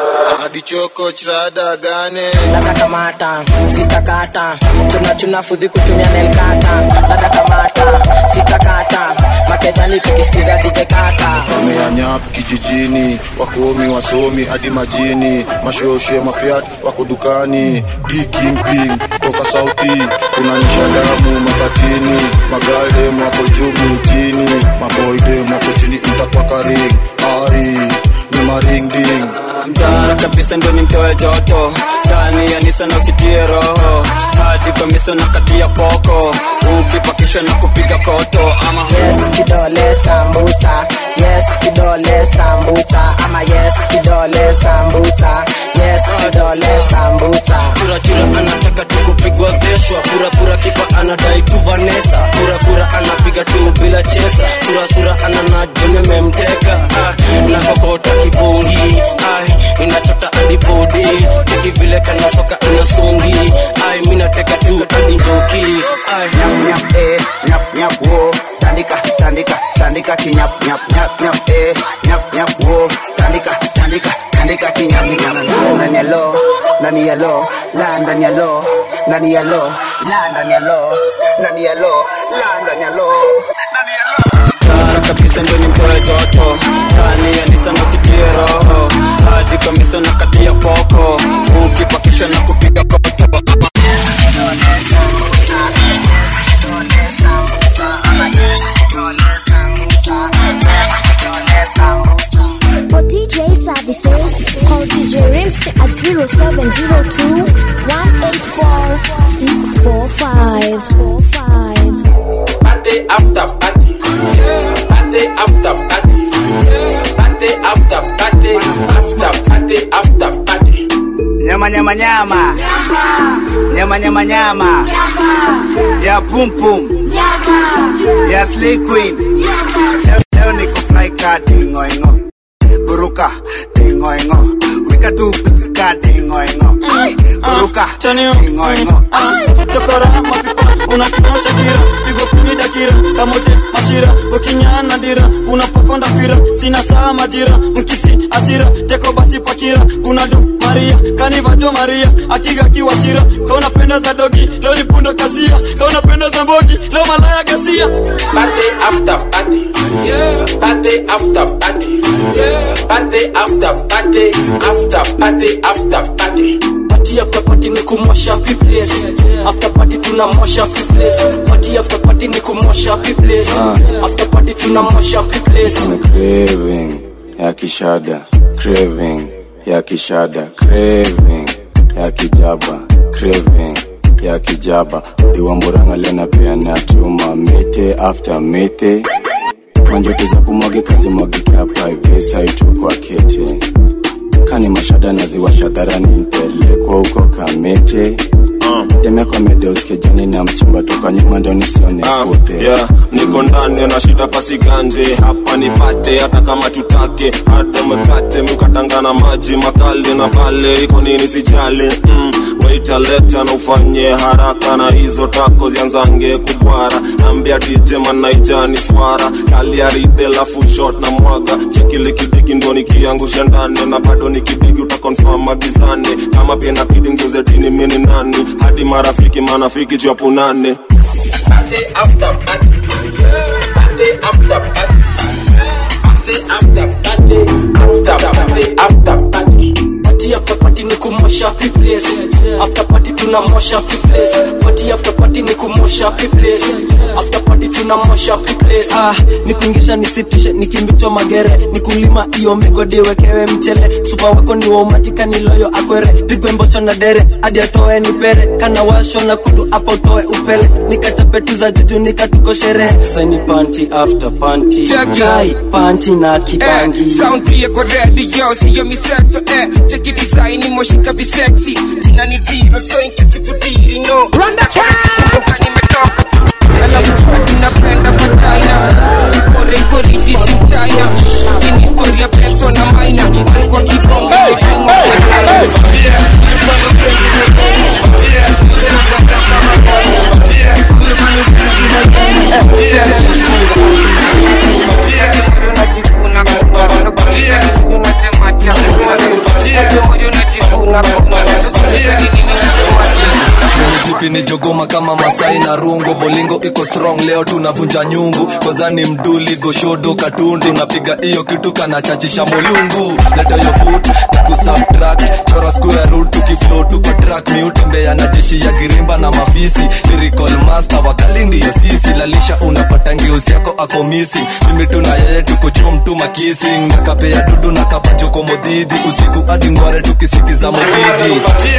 adichoko chrada gane dada kamata sista kata chuna chuna fudhi kutumia nelkata dada kamata sista kata makejani tukisikiza dije kata wameanyap kijijini wakomi wasomi hadi majini mashoshe mafiat wako dukani dikingping toka sauti kunanyesha damu mabatini magaldem wako juu mitini maboydem wako chini mtakwakaring ai ni maringding mtara kabisa ndio nimtoe joto ndani ya nisa na usitie roho hadi kamisa na kati ya poko ukipakishwa na kupiga koto ama yes kidole sambusa yes kidole sambusa ama yes kidole sambusa yes kidole sambusa churachura anataka tu kupigwa veshwa purapura kipa anadai tu vanesa purapura anapiga tu bila chesa surasura ananajomememteka ah, na kokota kibongi ai inachota adibodi teki vile kana soka inasongi ai minateka tu adinjoki ai nyap nyap eh nyap nyap wo tandika tandika tandika kinyap nyap nyap nyap eh nyap nyap wo tandika tandika tandika kinyap kinyap ndani ya lo ndani ya lo la ndani ya lo ndani ya lo la ndani ya lo ndani ya lo la ndani ya lo ndani ya lo Tara kabisa ndio nimtoe joto ndani ya nisa na usikie roho hadi kamisa na kati ya poko ukipakishwa na kupiga koto For DJ services, call DJ Rims at 0702 184 645. Party after party. Party after party. Party after party. After party after party. nyama nyama nyama nyama nyama nyama ya pum pum ya slay queen leo, leo niko fly ka dingo ingo buruka dingo ingo wika tu piska dingo ingo buruka dingo ingo chokora mapipa unakiona shakira pigo kumi dakira kamote mashira ukinyana dira unapokonda fira sina saa majira mkisi asira teko basi pakira kuna du maria kanivajo maria akiga kiwashira kauna penda za dogi leo ni pundo kazia kauna penda za mbogi leo malaya gasia party after party party after party party after party after party after party party after party ni kumosha piples after party tunamosha piples party after party ni kumosha piples after party tunamosha piples Kuna craving ya kishada craving ya kishada craving ya kijaba craving ya kijaba diwamburanga lena pia natuma mete after mete manjote za kumwagika zimwagike hapa hivi saitu kwa kete kani mashada naziwasha dharani mpelekwa huko kamete demekwa medeuskejani na mchimba toka nyuma ndo nisione kute yeah, niko ndani na shida pasiganje hapa nipate hata kama tutake hata mkate mkatangana maji makali na pale iko nini sijali mm, waitaleta na ufanye haraka na hizo tako zianzange kubwara ambia dj manaijani swara kaliaride lafu shot na mwaga chekilikidiki ndo nikiangusha ndani na bado nikibigi utakonfam magizane kama pia napidi ngeuze dini mini nani hadi marafiki manafiki chapunane party after party party after party party after party after party after party party after party ni kumosha piples after party tunamosha piples party after party ni kumosha piples after party tunamosha piples ah, nikuingisha nisitishe nikimbichwa magere nikulima iyo migodi wekewe mchele supa wako ni waumatika niloyo akwere pigwe mbosho na dere hadi atoe nipere kana washo na kutu hapo utoe upele nikachape tu za juju nikatuko sherehe saini panti after panti Check it. kai panti na kibangi Eh, sound pia kwa radio siyo miseto eh. cheki design moshika ni sexy jina ni zero so in case you didn't know run the track nimetoka alafu ninapenda vagina ipore iporiti si mchina ini historia peso na maina kwa kibongo jipi ni jogoma kama masai na rungo bolingo iko strong leo tunavunja nyungu kozani mduli goshodo katundu napiga hiyo kitu kanachachisha molungu leta yo foot na kusubtract chora square root tukiflow tuko track mi utembea na jeshi ya girimba na mafisi lyrical master wakali ndiyo sisi lalisha unapata ngeusi yako ako missing mimi tuna yeye tuko chom tu makissing nakapea dudu na kapajoko modhidi usiku hadi ngware tukisikiza modhidi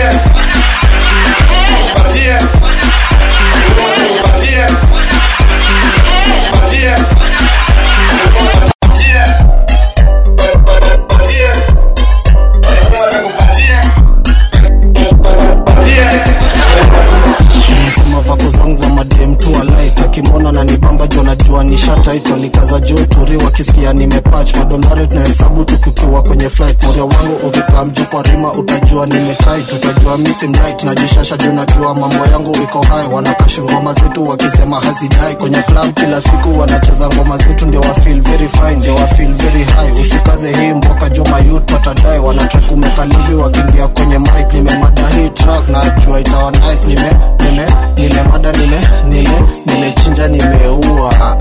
Nasema vako zangu za madem tu alike akimwona na nibamba jo najua nishataitwa likaza juu turi wakisikia nimepach madolari tunahesabu tukikiwa kwenye flight moria wangu ukikaa mjuu kwa rima utajua nimetit utajua misi mlight najishasha juu najua mambo yangu iko hai wanakashi ngoma zetu wakisema hazidai kwenye club kila siku wanacheza ngoma zetu ndio wa feel very fine ndio wa feel very high usikaze hii mboka jo mayut watadai wanatrack umekalivi wakiingia kwenye mic nimemada hii track najua itawa nice nime nime nimemada nime nime nimechinja nimeua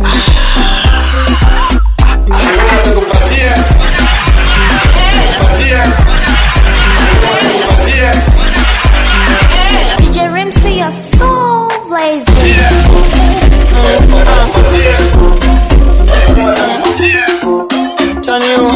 DJ Rimsey, you're so lazy. Chanio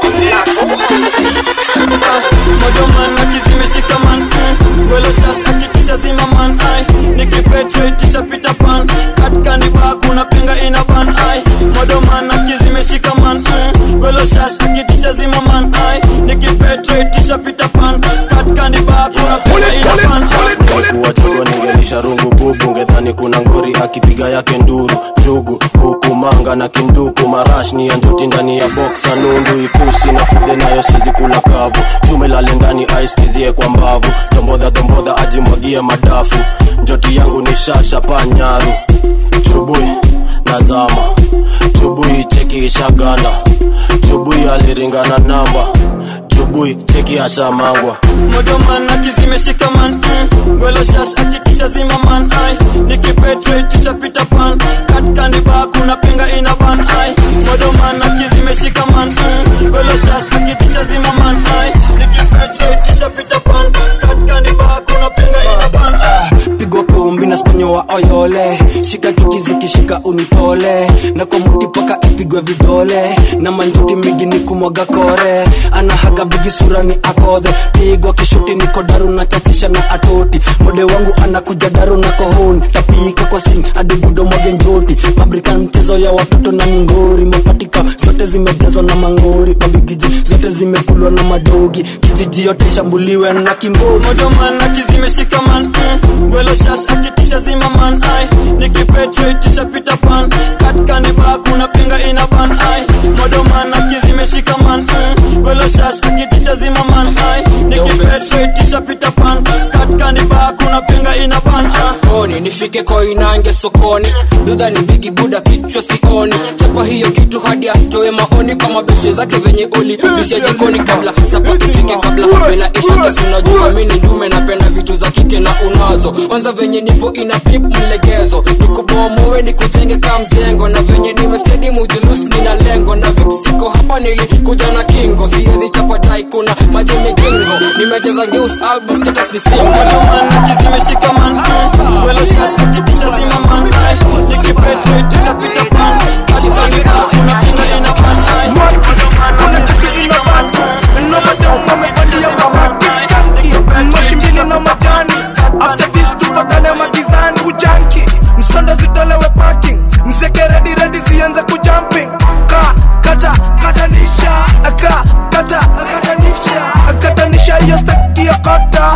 Mojo man akizimeshika man Gwelo shash akitisha zima man ai Nikipetrate pita pan Katika ni bar kuna penga ina ban ai Mojo man akizimeshika man Gwelo shash akitisha zima man ai Nikipetrate pita pan Katika ni bar kuna penga ina ban ai kuwa chogo ningelisha rungu bubu ngedhani kuna ngori akipiga yake nduru jugu kuku manga na kinduku marash ni ya njoti ndani ya boksa nundu ikusi na fude nayo sizi kula kavu tumelale ndani aiskizie kwa mbavu dombodha dombodha ajimwagie madafu njoti yangu ni shasha panyaru chubui nazama chubui cheki ishaganda chubui aliringana namba chubui cheki ashamangwa Mojo man akizimeshika man mm. Gwelo shash akitisha zima man ai Nikipetrate pita pan Katika ni bar kuna penga ina ban ai Mojo man akizimeshika man mm. Gwelo shash akitisha zima man ai Nikipetrate pita pan Katika ni bar kuna penga ina ban ai pigwa kumbi na sponyo wa oyole shika chuki zikishika unitole na kwa muti paka ipigwe vidole na manjuti migi ni kumwaga kore anahaga bigi sura ni akodhe pigwa kishuti niko daru na chachisha na atoti mode wangu anakuja daru na kohoni tapika kwa sing hadi budo mwage njoti mabrika mchezo ya watoto na mingori mapatika zote zimejazwa na mangori mabigiji zote zimekulwa na madogi kijiji yote ishambuliwe na kimbogi Mojo man akizimeshika man mm. Gwelo shash akitisha zima man ai Nikipetrate pita pan Katika ni bar kuna penga ina ban ai Mojo man akizimeshika man mm. Gwelo shash akitisha zima man ai Nikipetrate pita pan Katika ni bar kuna penga ina ban ai koni nifike koinange sokoni dudha ni bigi buda kichwa sioni chapa hiyo kitu hadi atoe maoni kwa mabeshe zake venye uli bisha jikoni kabla sapa ifike kabla bela ishike sinajua mini ndume napenda vitu za kike na unazo kwanza venye nipo ina pip mlegezo nikubomowe nikujenge ka mjengo na venye nimesedi mujulus nina lengo na viksiko hapa nilikuja na kingo siezi chapa dai kuna maji migingo nimecheza ngeus album status ni single akizimeshika man mm. Gwelo shash akitisha zima man ai Nikipetrate pita pan Katika ni bar kuna penga ina ban ai Mojo man kuna kitu ina ban nomadoma mevalia mabati skanki moshi mbili na majani after this tupatane magizani ujanki msonda zitolewe parking mzeke redi redi zianze kujumping ka kata katanisha ka kata katanisha katanisha hiyo staki ya kota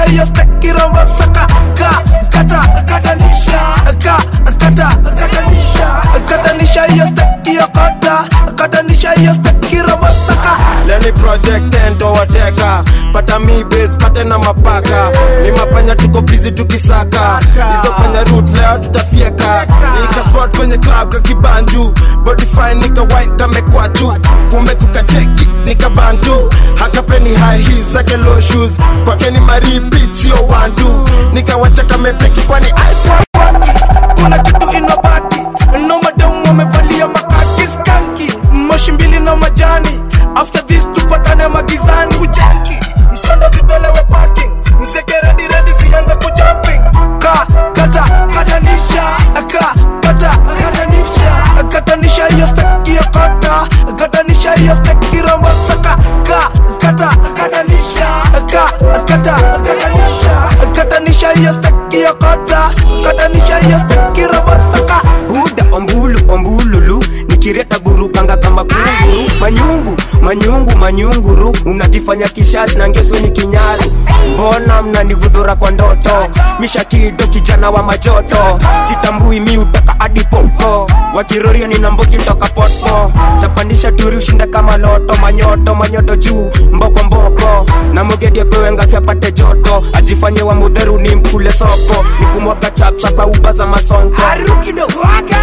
hiyo steki rombo saka ka kata katanisha ka kata katanisha katanisha hiyo steki yo kata katanisha hiyo steki rombo saka leni project endo wateka pata mi base pate na mapaka ni mapanya tuko bizi tukisaka hizo panya root leo tutafieka nikaspot kwenye club kakibanju body fine nika wine kamekwachu kumbe kukacheki nikabantu hakapeni high heels zake low shoes kwake ni maripit sio wantu nikawacha kamepeki kwani iphone kuna kitu inobaki nomadam wamevalia makaki skanki moshi mbili na majani after this tupatane magizani ujanki msondo zitolewe parking mzeke redi redi zianze kujumping ka kata katanisha ka kata katanisha katanisha hiyo steki ya kata katanisha hiyo steki rombo saka ka kata katanisha ka kata katanisha katanisha hiyo steki ya kata katanisha hiyo steki rombo saka buda ombulu ombululu nikireta gurukanga kama kunguru manyungu manyungu manyunguru unajifanya kishazi na ngeso ni kinyaru mbona mnanigudhura kwa ndoto mishakido kijana wa majoto sitambui mi utaka adipopo wakiroria nina mbogi toka poto chapandisha turi ushinda kama loto manyoto manyoto juu mboko mboko na mogedi apewe ngafya pate joto ajifanye wa mudheru ni mkule soko nikumwaga chapchapa uba za masonko kidogo wake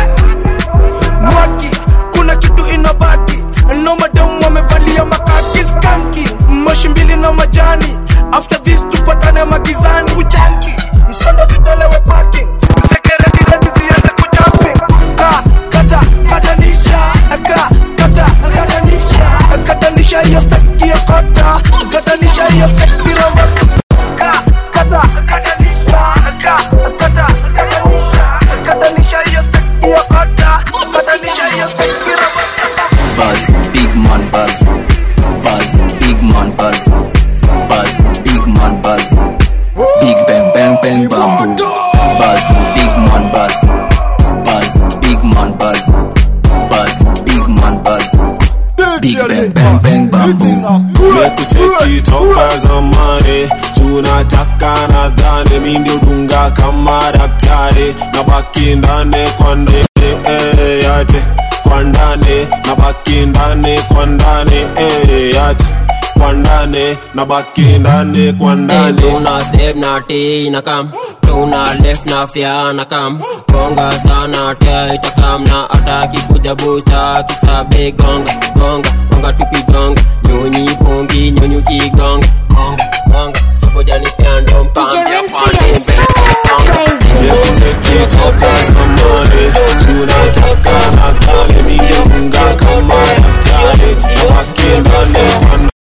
mwaki kuna kitu inobaki nomadam wamevalia makaki skanki moshi mbili na majani after this tupatane magizani ujanki msondo zitolewe parking mzekerediredi zianze kujumping ka kata katanisha ka kata katanisha katanisha hiyo steki ya kota katanisha hiyo steki rombo ka kata katanisha ka kata katanisha katanisha hiyo steki ya kota katanisha hiyo steki rombo Buzz, big man buzz. Buzz, big man buzz. Buzz, big man buzz. Big bang bang bang bamboo. Buzz, big man buzz. Buzz, big man buzz. Buzz, big man buzz. Big bang bang bang bamboo. mekucheki toka zamani tunataka nadhani mi ndio dunga kama daktari na baki ndani kwa ndani eh, yate kwa ndani na baki ndani kwa ndani eh, yate kwa ndani na baki ndani kwa ndani tuna step na t na kam tuna left na fya na kam gonga sana tia itakam na ataki kuja busta kisabe gonga gonga gonga tukigonga nyonyi pongi nyonyi kigonga gonga gonga sokojani pyando mpambia pande mbele mekucheki toka zamani tunataka nadhani mi ndio dunga kama daktari na baki ndani kwa ndani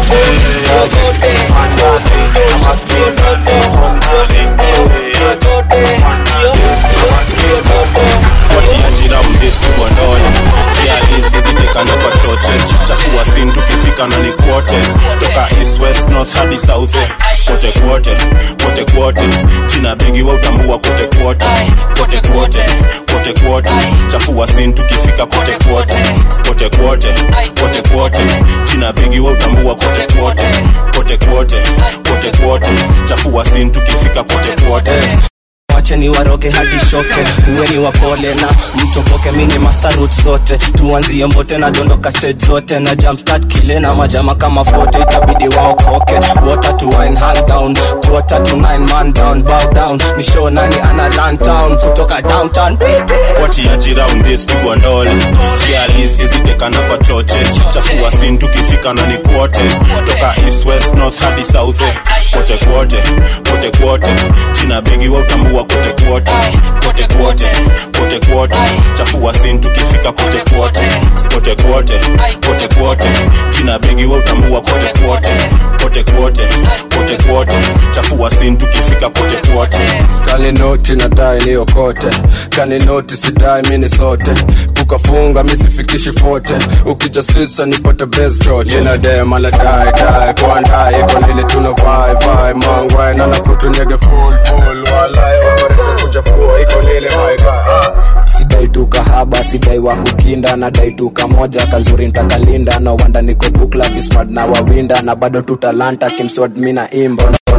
eh, yate kwa ndani na baki ndani kwa ndani eh, yate kwa ndani na baki ndani fuatiajira mdeskubwa ndoya kialisi zitekana kwa choche chachua sin tukifika na ni kwote toka east west north hadi south kote kwote kote kwote china bigi wa utambua kote kwote kote kwote kote kwote chafua sin tukifika kote kwote kote kwote kote kwote china bigi wa utambua kote kwote kote kwote kote kwote chafua sin tukifika kote kwote wache ni waroge hadi shoke kuweni wapole na mtoboke mini master root zote tuanzie mbote na dondoka stage zote na jumpstart kile na majama kama fote itabidi waokoke water to wine hand down quarter to nine man down bow down ni show nani ana run town kutoka downtown watiajira undeskigwa ndole kialisi zitekana kwa choche chafua sin tukifika na ni kwote toka east west north hadi south kote kwote kote kwote china bigi wa utambua kote kwote kote kwote kote kwote chafua sin tukifika kote kwote kote kwote kote kwote china bigi wa utambua kote kwote kote kwote kote kwote chafua sin tukifika kote kwote kaninoti nadai niokote kaninoti sidai mini sote kukafunga misifikishi fote ukija sisa nipate bestroch inadema nadai dai kwandai iko nini tuna vai vai mangwai nana kutunyege full full walai operese kuchafua iko nini maiga sidai tu kahaba sidai wa kukinda na dai tu kamoja kazuri ntakalinda na wanda niko bukla vismart na wawinda na bado tu talanta kimswad mina imbo na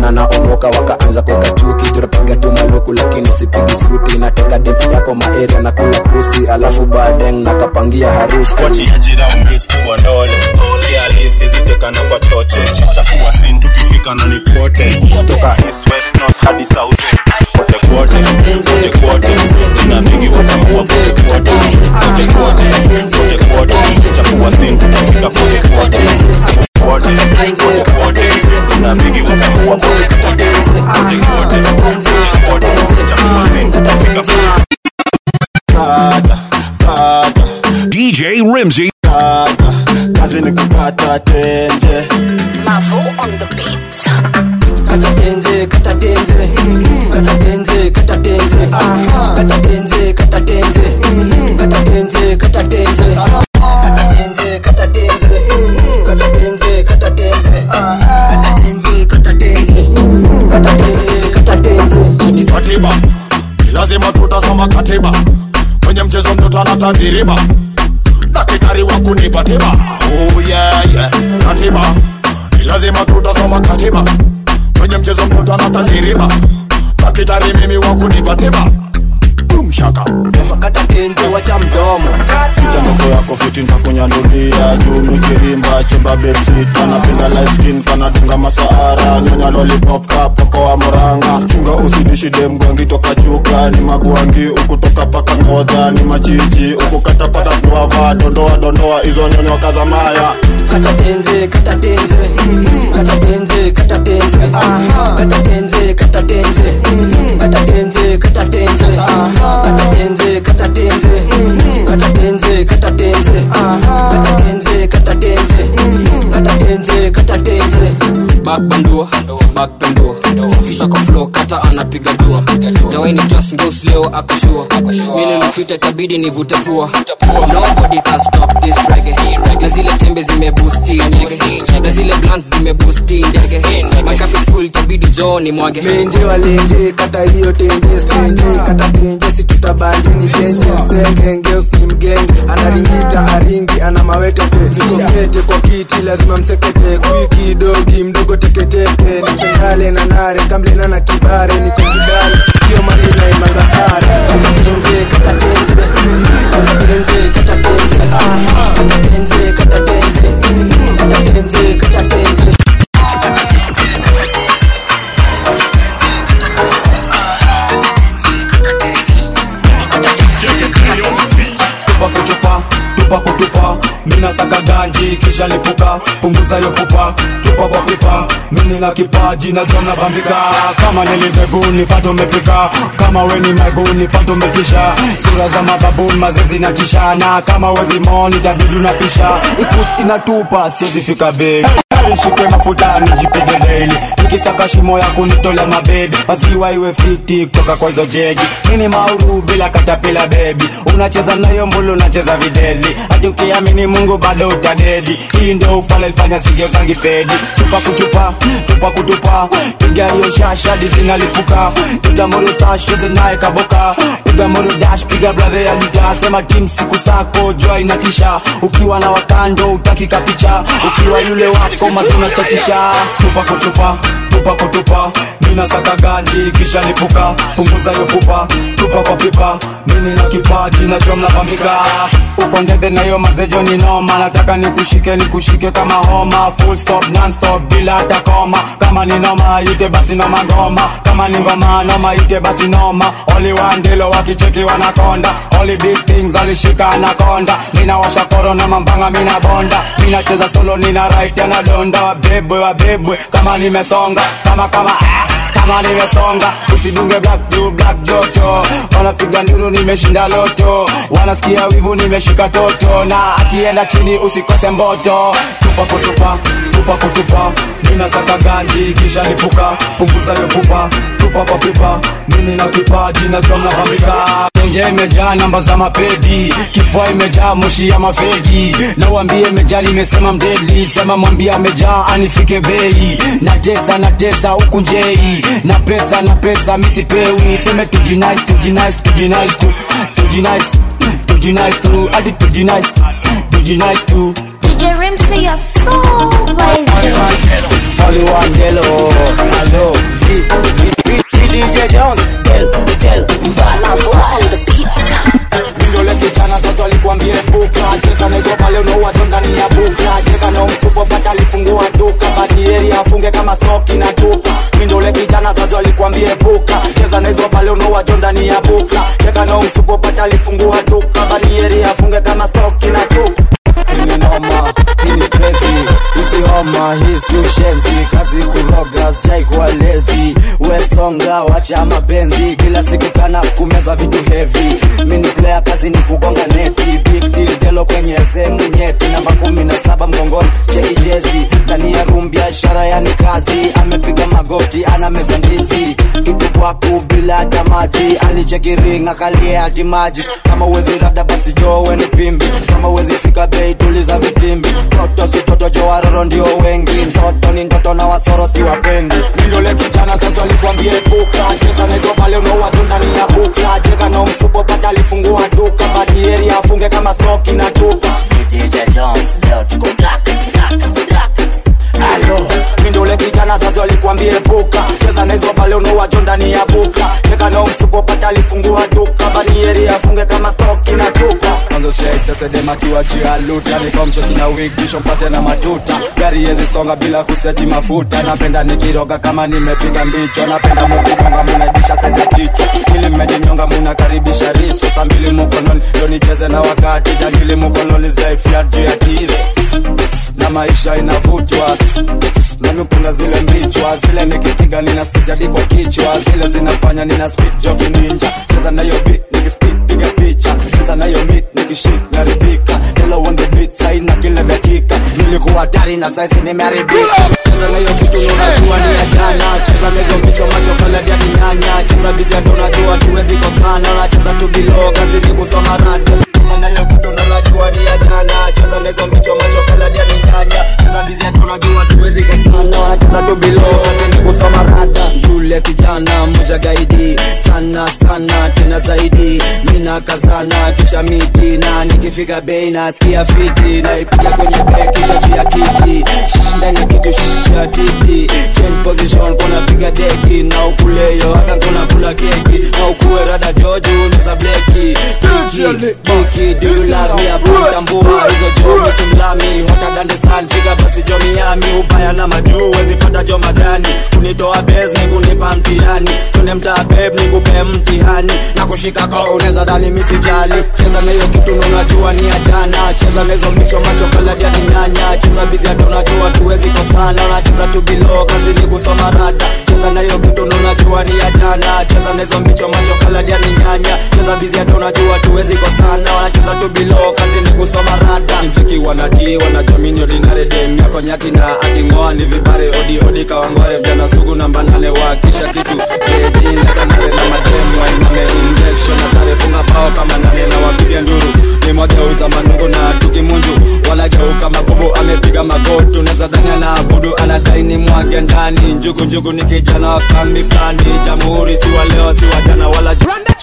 na naomoka wakaanza kuweka chuki tunapiga tu maluku lakini sipigi suti nateka dem yako maeria na kula pusi alafu badeng nakapangia harusi wachiajira ungespigwa ndole kialisi zitekana kwa choche chafua sin tukifika na nikote toka east west north hadi south kote kwote kote kwote jina mingi wataua kote kwote kote kwote kote kwote chafua sin tukifika kote kwote kwote kote kwote jina mingi wataua kote kwote kote kwote kote kwote chafua sin tukifika kote kata kata DJ Rimsey. kata kazi ni kukata tenje Mavo on the beat. kata tenze kata tenze kata tenze kata tenze kata tenze kata tenze kata tenze kata tenze kata tenze kata tenze kata tenze kata tenze kata tenze kata tenze kata tenze kata tenze katiba lazima tutasoma katiba kwenye mchezo mtoto anatadhiriba daktari wa kunipa tiba oh, yeah, yeah. katiba lazima tutasoma katiba kwenye mchezo mtoto anatadhiriba daktari mimi wa kunipa tiba Boom shaka kata tenze wacha mdomo Ficha ndogo yako fiti ntakunyandulia juu mikirimba chumba bedsit anapenda light skin kanadunga masahara nyonya lollipop kapoko wa moranga chunga usidishi dem gwangi toka chuka ni magwangi ukutoka paka ngodha ni majiji ukukata pata guava dondoa dondoa hizo nyonyo kazamaya kata tenze kata tenze kata tenze kata tenze kata tenze kata tenze kata tenze kata tenze kata tenze kata tenze kata tenze kata tenze kata tenze kata tenze kata tenze kata tenze bakbandua bakpendua kisha kwa flow kata anapiga dua jawaini just ngeus leo akoshua mili napita tabidi nivute pua nobody can stop this reggae na zile tembe zimebusti nyege na zile blunts zimebusti ndege my cup is full tabidi joo ni mwage menje walenje kata hiyo tenje stenje kata tenje situtabanje ni tenje msenge ngeusi mgenge anaringita aringi ana mawetete nikokete kwa kiti lazima msekete kwiki dogi mdogo teketeke nichengale na nare kamlena na kibare niko kibale hiyo marina imangasare kata tenje kata tenje kata tenje kata tenje kata tenje kata tenje kata tenje kata tenje tupa kuchupa tupa kutupa mina saka ganji kisha lipuka punguza yo pupa tupa kwa pipa mini na kipaji na jona bambika kama niliveguni pato mepika kama weni maguni pato metisha sura za mababuni mazezi na tishana kama wezi moni tabidu na pisha ikusi inatupa siwezi fika bei nishike mafuta nijipige daily nikisaka shimo ya kunitola mabebi maziwa iwe fiti kutoka kwa hizo jegi mini mauru bila katapila bebi unacheza nayo mbulu unacheza videli hadi ukiamini mungu bado utadedi hii ndio ufala ilifanya sigeo zangi pedi chupa kuchupa tupa kutupa piga hiyo shashadi zinalipuka itamuru sasheze naye kaboka piga muru dash piga brother ya lita sema tim siku sako jua inatisha ukiwa na wakando utaki kapicha ukiwa yule wako mazuna chachisha tupa kutupa tupa kutupa mina saka ganji kisha lipuka punguza yo pupa tupa kwa pipa mini na kipaji na jua mnapambika uko ndege na hiyo mazejo ni noma nataka nikushike nikushike kama homa full stop non stop bila hata koma kama ni noma ite basi noma ngoma kama ni ngoma noma ite basi noma oli wandilo wakicheki wanakonda oli big things alishika anakonda mina washa korona mambanga mina bonda mina cheza solo nina right na donda wabebwe wabebwe kama nimesonga kama kama ah kama nimesonga usidunge black blue black joto wanapiga nduru nimeshinda loto wanasikia wivu nimeshika toto na akienda chini usikose mboto tupa kutupa tupa kutupa mina saka ganji kisha lipuka punguza yo pupa tupa kwa pipa mimi na kipaji na jom na bambika tenje imejaa namba za mapedi kifua imejaa moshi ya mafegi na uambie imejaa nimesema mdeli sema mwambie amejaa anifike bei natesa natesa huku njei na pesa na pesa misipewi seme tujinice tujinice tujinice tu tujinice tujinice tu hadi tujinice tujinice tu DJ Rimsey, you're so lazy. only one girl oh hello V V V V DJ Jones girl girl Mindole kijana sasa alikwambia buka cheza na hizo pale unaua tu ndani ya buka cheka na msupo pata alifungua duka badieri afunge kama smoke na tupa Mindole kijana sasa alikwambia buka cheza na hizo pale unaua tu ndani ya buka cheka na msupo pata alifungua duka badieri afunge kama smoke na tupa hii ni noma hii ni crazy hisi homa hii si ushenzi kazi kuroga sijaikuwa lezi wesonga wacha mapenzi kila siku kana kumeza vitu heavy mini player kazi ni kugonga neti big deal delo kwenye sehemu nyeti namba kumi na saba mgongoni cheki jezi ndani ya room biashara yani kazi amepiga magoti ana meza ndizi kitu kwaku bila hata maji alicheki ring akalia hati maji kama uwezi rada basi jowe ni pimbi kama uwezi fika bei tuliza vitimbi toto si toto jo waroro ndio wengi mtoto ni ndoto na wasoro si wapendi Mindole kijana sasa alikwambia buka cheza na hizo pale unaua tu ndani ya buka cheka na msupo pata alifungua duka badieri afunge kama smoke na tupa DJ Jones leo tuko blackers blackers blackers Alo, mindole kijana sasa alikwambia buka cheza na hizo pale unaua tu ndani ya buka cheka na msupo pata alifungua duka badieri afunge kama smoke na tupa Mwanzo shei sasa dem akiwa juu ya luta nikomchoki na wig kisha mpate na matuta gari yezi songa bila kuseti mafuta napenda nikiroga kama nimepiga mbicho napenda mukigonga munadisha saizi ya kichwa ili mmejinyonga munakaribisha riso saa mbili mukononi ndo nicheze na wakati jangili mukoloni zijaifia juu ya tire na maisha inavutwa nami kuna zile mbichwa zile nikipiga ninaskizi hadi kwa kichwa zile zinafanya nina speed joki ninja cheza nayo beat nikispit piga picha cheza nayo mit nikishit naribika Hello on the beat sai na kila dakika nilikuwa hatari na saizi nimeharibika cheza nayo kitu unajua ni ya jana cheza na hizo mbicho macho kala ya nyanya cheza bizi hata unajua tuwezi kosana nacheza tu bilo kazi ni kusoma rada cheza nayo kitu unajua ni ya jana cheza na hizo mbicho macho kala ya nyanya cheza bizi hata unajua tuwezi kosana nacheza tu bilo kazi ni kusoma rada yule kijana mmoja gaidi sana sana tena zaidi mina kazana kisha miti na nikifika bei nasikia fiti naipiga kwenye bek kisha juu ya kiti Shh, ndani ya kitu shisha titi change position kona piga deki na ukuleyo hata kona kula keki na ukuwe rada joju unaweza bleki kiki kiki do you love me hapo tambua hizo jomi simlami hota dande san fika basi jo miami ubaya na majuu wezi pata jo majani kunitoa bez ni kunipa mtihani tune mtaa beb ni kupe mtihani na kushika ko unaweza dhani misijali cheza na hiyo kitu unajua ni ajana cheza na hizo micho macho kaladi ya kinyanya cheza bizi hata unajua tuwezi kosana unacheza tu bilo kazi ni kusoma rada cheza na hiyo kitu unajua ni ajana cheza na hizo micho macho kaladi ya kinyanya cheza bizi hata unajua tuwezi kosana wanacheza tu bilo kazi ni kusoma rada ncheki wanati wanajamini ordinary dem yako nyati na akingoa ni vibare odi odi kawangware vijana sugu namba nane wakisha kitu beji lekanare na mademu wainame injection na sare funga pao kama nane na wapiga nduru ni mwageuza manungu na tukimunju wanageuka mabubu amepiga magotu neza dhani anaabudu anadai ni mwage ndani njugu njugu ni kijana wa kambi fulani jamhuri si wa leo si wa jana wala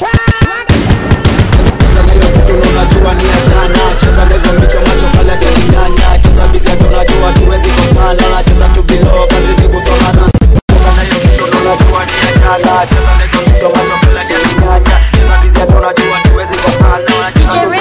cheza na hiyo kitu unajua ni ya jana cheza na hizo micho macho kala ya kinyanya cheza bizi hata unajua tuwezi kosana nacheza tu bilo kazi ni kusoma na cheza na hiyo kitu unajua ni ya jana cheza na hizo micho macho kala ya kinyanya cheza bizi hata unajua tuwezi kosana nacheza tu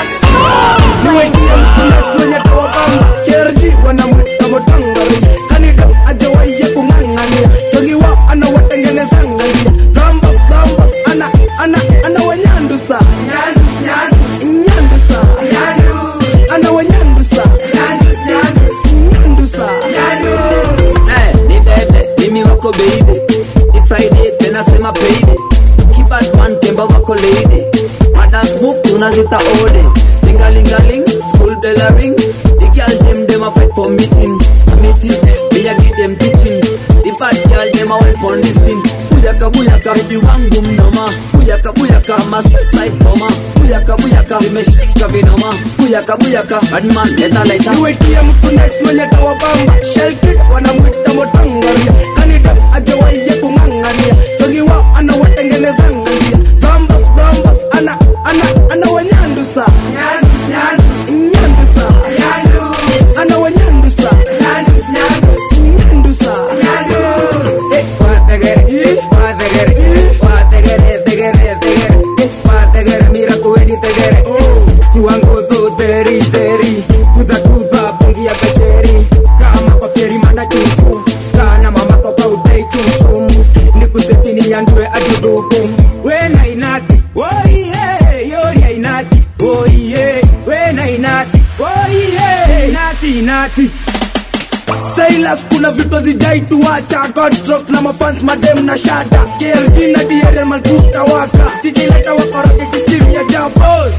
kerji wanamwita motangari kanida ajawaye kung'ang'ania togiwa anawatengenezangalia zambas zambas ana ana ana wanyandusa nyandusa ana wanyandusa nyandusa Eh, ni bebe mimi wako baby ni friday tena sema payday kibadman temba wako lady madas move tunazita ode lingalingaling school bell a ring the girl dem dem a fight for meeting a meeting me a give them teaching the bad girl dem a wipe on this thing buyaka buyaka baby wangu mnoma buyaka buyaka masisai koma buyaka buyaka vimeshika vinoma buyaka buyaka badman leta leta niwetie mtu nice mwenye tawabamba shelkid wanamwita motangaria kanida ajawaye kung'ang'ania togiwa anawatengenezangalia zambas zambas ana ana ana wanyandusa nyandusa ana wanyandusa nyandusa ati Silas kuna vitu hazijai tuacha Godstrokes na mafans madem na shada KLG na DRL malkuta waka DJ leta wakoroge kistim ya jabos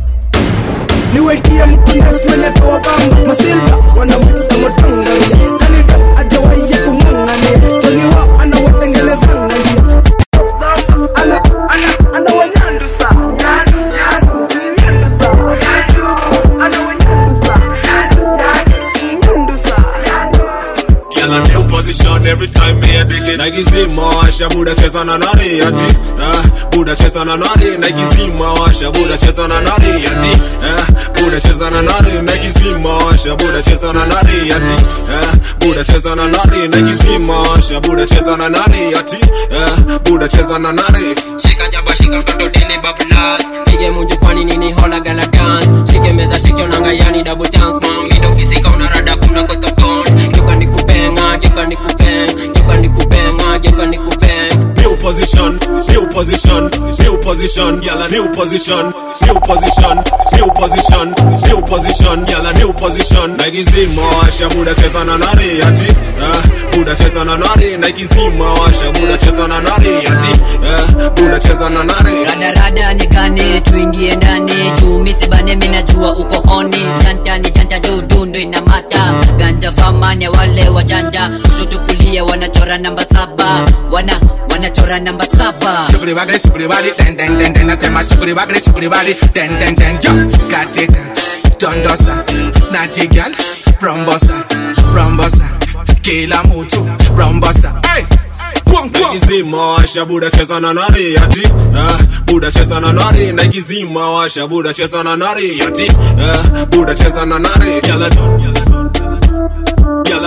niwetie mtundes mwenye toa bamba masilva wanamwita motangalia kanida ajawaiye kung'ang'ania toliwa anawatengelezanga njia ana ana ana wanyandusa nyandu nyandu nyandusa nyandu ana wanyandusa nyandu nyandu nyandusa Girl, a new position every time me a dig it. Nike zima washa buda cheza na nani ati ah, buda cheza na nani Nike zima washa buda cheza na nani ati ah, buda cheza na nani Nike zima washa buda cheza na nani ati ah, buda cheza na nani Nike zima washa buda cheza na nani ati ah, buda cheza na nani shika jaba shika mtoto dele bablas pige munju kwani nini hola gala dance shike meza shike onanga yani double chance mom mido fisika unarada kuna kwa kabon geuka nikupenga geuka nikupeng geuka nikupenga geuka nikupeng New position, new position, new position, girl a new position, new position, new position, new position, girl a new position. Nike zima washa buda cheza na nani ati ah, buda cheza na nani Nike zima washa buda cheza na nani ati ah, buda cheza na nani radarada nigane tuingie ndani juu misibane minajua uko oni janta ni janta dudundo inamata ganja famane wale wajanja kushoto kulia wanachora namba saba wana wanachora namba saba Shughuli bagri, shughuli bali, den den den den, nasema shughuli bagri, shughuli bali, den den den, yo, katika, dondosa, nati girl, rombosa, rombosa, kila mtu, rombosa, hey, Nike zima washa buda cheza na nani ati ah, buda cheza na nani Nike zima washa buda cheza na nani ati ah, buda cheza na nani Gyal a Gyal a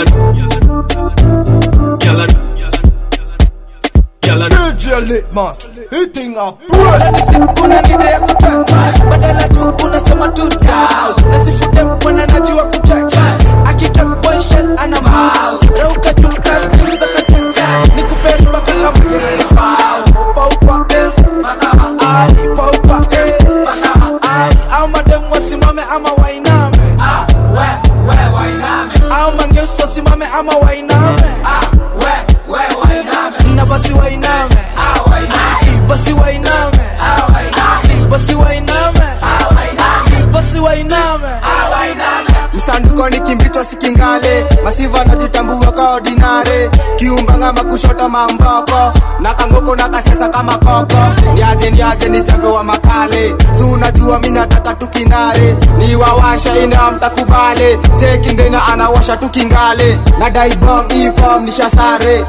Gyal a Gyal a DJ Litmus, hitting up kuna nide ya kutanga badala tu unasema tu down nasifute mwana najua kutaka akitok boyshel ana mau rauka tu kastim za kachacha nikuperi mpaka kama gerefao paupa eh makama ai paupa eh makama ai au madem wasimame ama wainame ah we we wainame au mangeusi wasimame ama wainame ah we we wainame na basi wainame ah wainame basi wainame ah wainame basi wainame ah wainame basi wainame ah wainame msanduko ni kimbichwa sikingale masiva najitambua ka ordinare kiumbanga makushota mamboko na kangoko na kasesa kama koko niaje niaje ni chambe wa makale si unajua mi nataka tukinare ni wawasha ina mtakubale chekindena anawasha tukingale na daibong ifom nishasare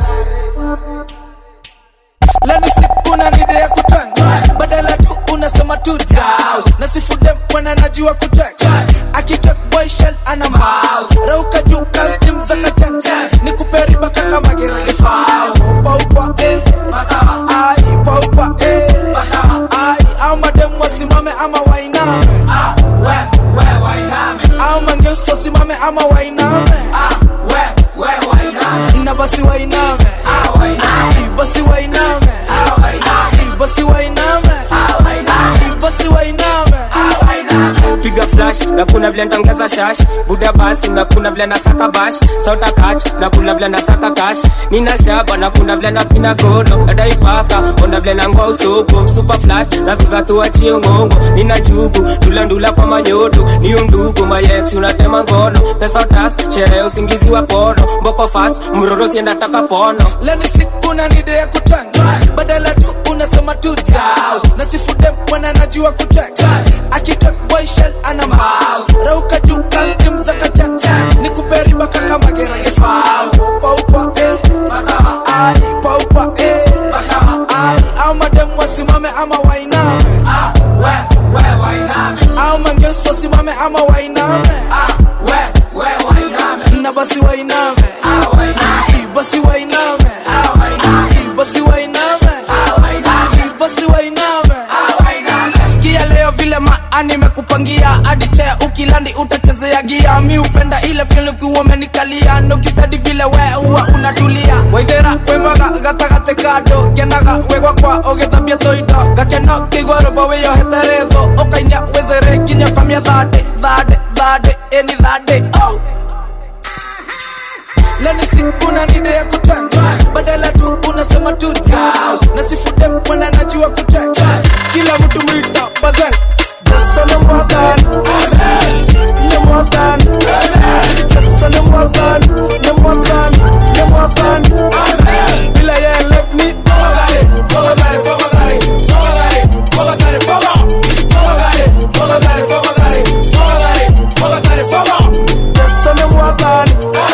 leni siku na nide ya kutanga badala tu unasema tu down nasifude mwana najua kuteka akitok boyshel ana mau rauka juu kastim za kachacha nikuperi baka kama gerefao paupa eh makama ai paupa eh makama ai au madem wasimame ama wainame ah we we wainame au mangeusi wasimame ama wainame ah we we wainame na basi wainame ah wainame basi wainame ah wainame basi wainame ah wainame basi wainame ah wainame piga flash na kuna vile ntongeza shash buda basi na kuna vile nasaka bash sota kach na kuna vile nasaka kash nina shaba na kuna vile napina gono nadai paka ona vile nangoa usoko msupa flat na viva tuachie ngongo nina chugu ndula kwa manyoto ni undugu mayex unatema ngono pesa tas sherehe usingizi wa pono mboko fast mroro sienda taka pono leni siku na nide ya kutanga badala tu unasema tu down nasifude mwana najua kuteka akitok boyshel ana mau rauka juu kastim za kachacha nikuperi baka kama gerefao paupa eh makama ai paupa eh makama ai au madem wasimame ama wainame ah we we wainame au mangeusi wasimame ama wainame ah we we wainame na basi wainame ah wainame basi wainame ah wainame basi wainame ah wainame basi wainame ah wainame sikia leo vile maa nimekupangia hadi chea ukilandi utachezea gia mi upenda ile vile ukiwa umenikalia nokistadi vile we huwa unatulia waithera wemaga gatagate kando kenaga wegwa kwa ũgĩthambia tũindo gakeno kĩigua rũmbo wĩyohete ũkainia wĩzere nginya kamia thande thande thande ĩni thande oh. una nide ya kutwanga badala tu unasema tu dau na sifude mwana najua kutwanga kila mtu mwita bazeng Just on the mwagan Ne mwagan Just on the mwagan Ne mwagan Ne mwagan Bila ye left me Fogo gare, fogo gare, fogo gare Fogo gare, fogo gare Fogo Fogo gare, fogo gare Fogo gare, fogo gare, fogo Just on the mwagan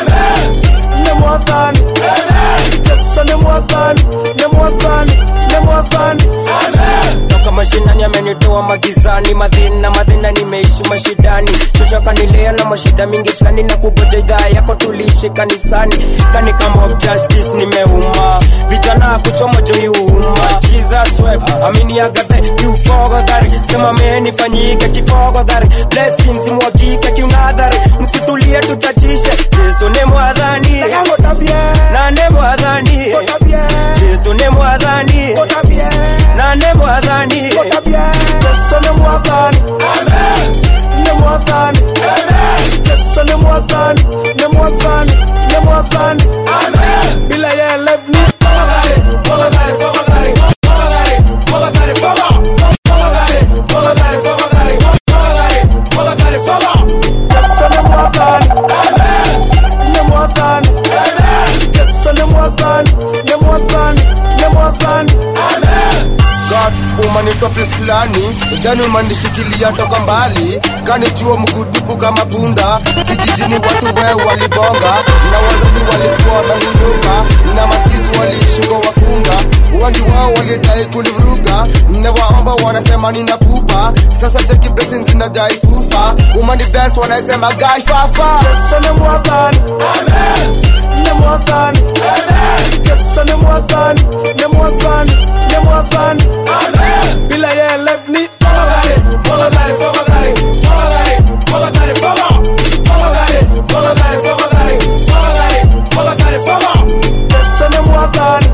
Ne mwagan Just on the mwagan Ne mwagan Ne mwagan toka mashinani amenitoa magizani madhina madhina nimeishi mashidani shosho kanilea na mashida mingi fulani na kugoja idhaa yako tuliishi kanisani kani kama of justice nimeuma vijana kuchoma joiuma jesus web amini agathe kiufogodhari sema menifanyike kifogodhari blessings mwagike kiunadhari msitulie tutachishe yesu ni mwadhani na ne mwadhani yesu ni mwadhani na ne mwadhani Yesu ni mwadhani Ni mwadhani Yesu ni mwadhani Ni mwadhani Ni mwadhani Bila ye left me Fogo gare, fogo gare, fogo gare Fogo gare, fogo gare, fogo Fogo gare, fogo gare, fogo gare Fogo gare, fogo gare, fogo Yesu ni mwadhani Ni mwadhani Yesu ni mwadhani Ni mwadhani Ni mwadhani God umanitoa pisi fulani dhani umanishikilia toka mbali kanichua mgudupu kama punda kijijini watu we walibonga na wazazi walikuwa wamehunduka na masizi waliishi kwa wakunga wengi wao walidai kunivuruga newaomba wanasema nina pupa sasa cheki blessings zinajai fufa umani bless wanasema gai fafa Yesu ni mwadhani Ni mwadhani Yesu ni mwadhani Ni mwadhani Ni mwadhani Bila ye left me Fogo gare, fogo gare, fogo gare Fogo gare, fogo gare, fogo Fogo gare, fogo gare, fogo gare Fogo gare, fogo gare, fogo Yesu ni mwadhani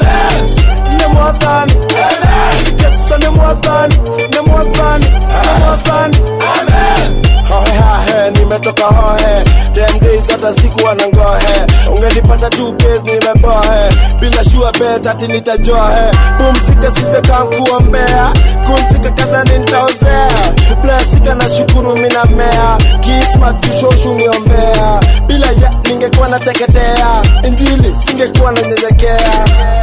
Ni mwadhani Yesu ni mwadhani Ni mwadhani Ni mwadhani hohe hahe nimetoka hohe dem days hata sikuwa na ngohe ungenipata tu base nimebohe bila shua bet ati nitajohe pumzika sitakankuombea kumzika kadhani nitaozea plasika na shukuru mina mea kismat kushoshu niombea bila ya ningekuwa nateketea injili singekuwa nanyenyekea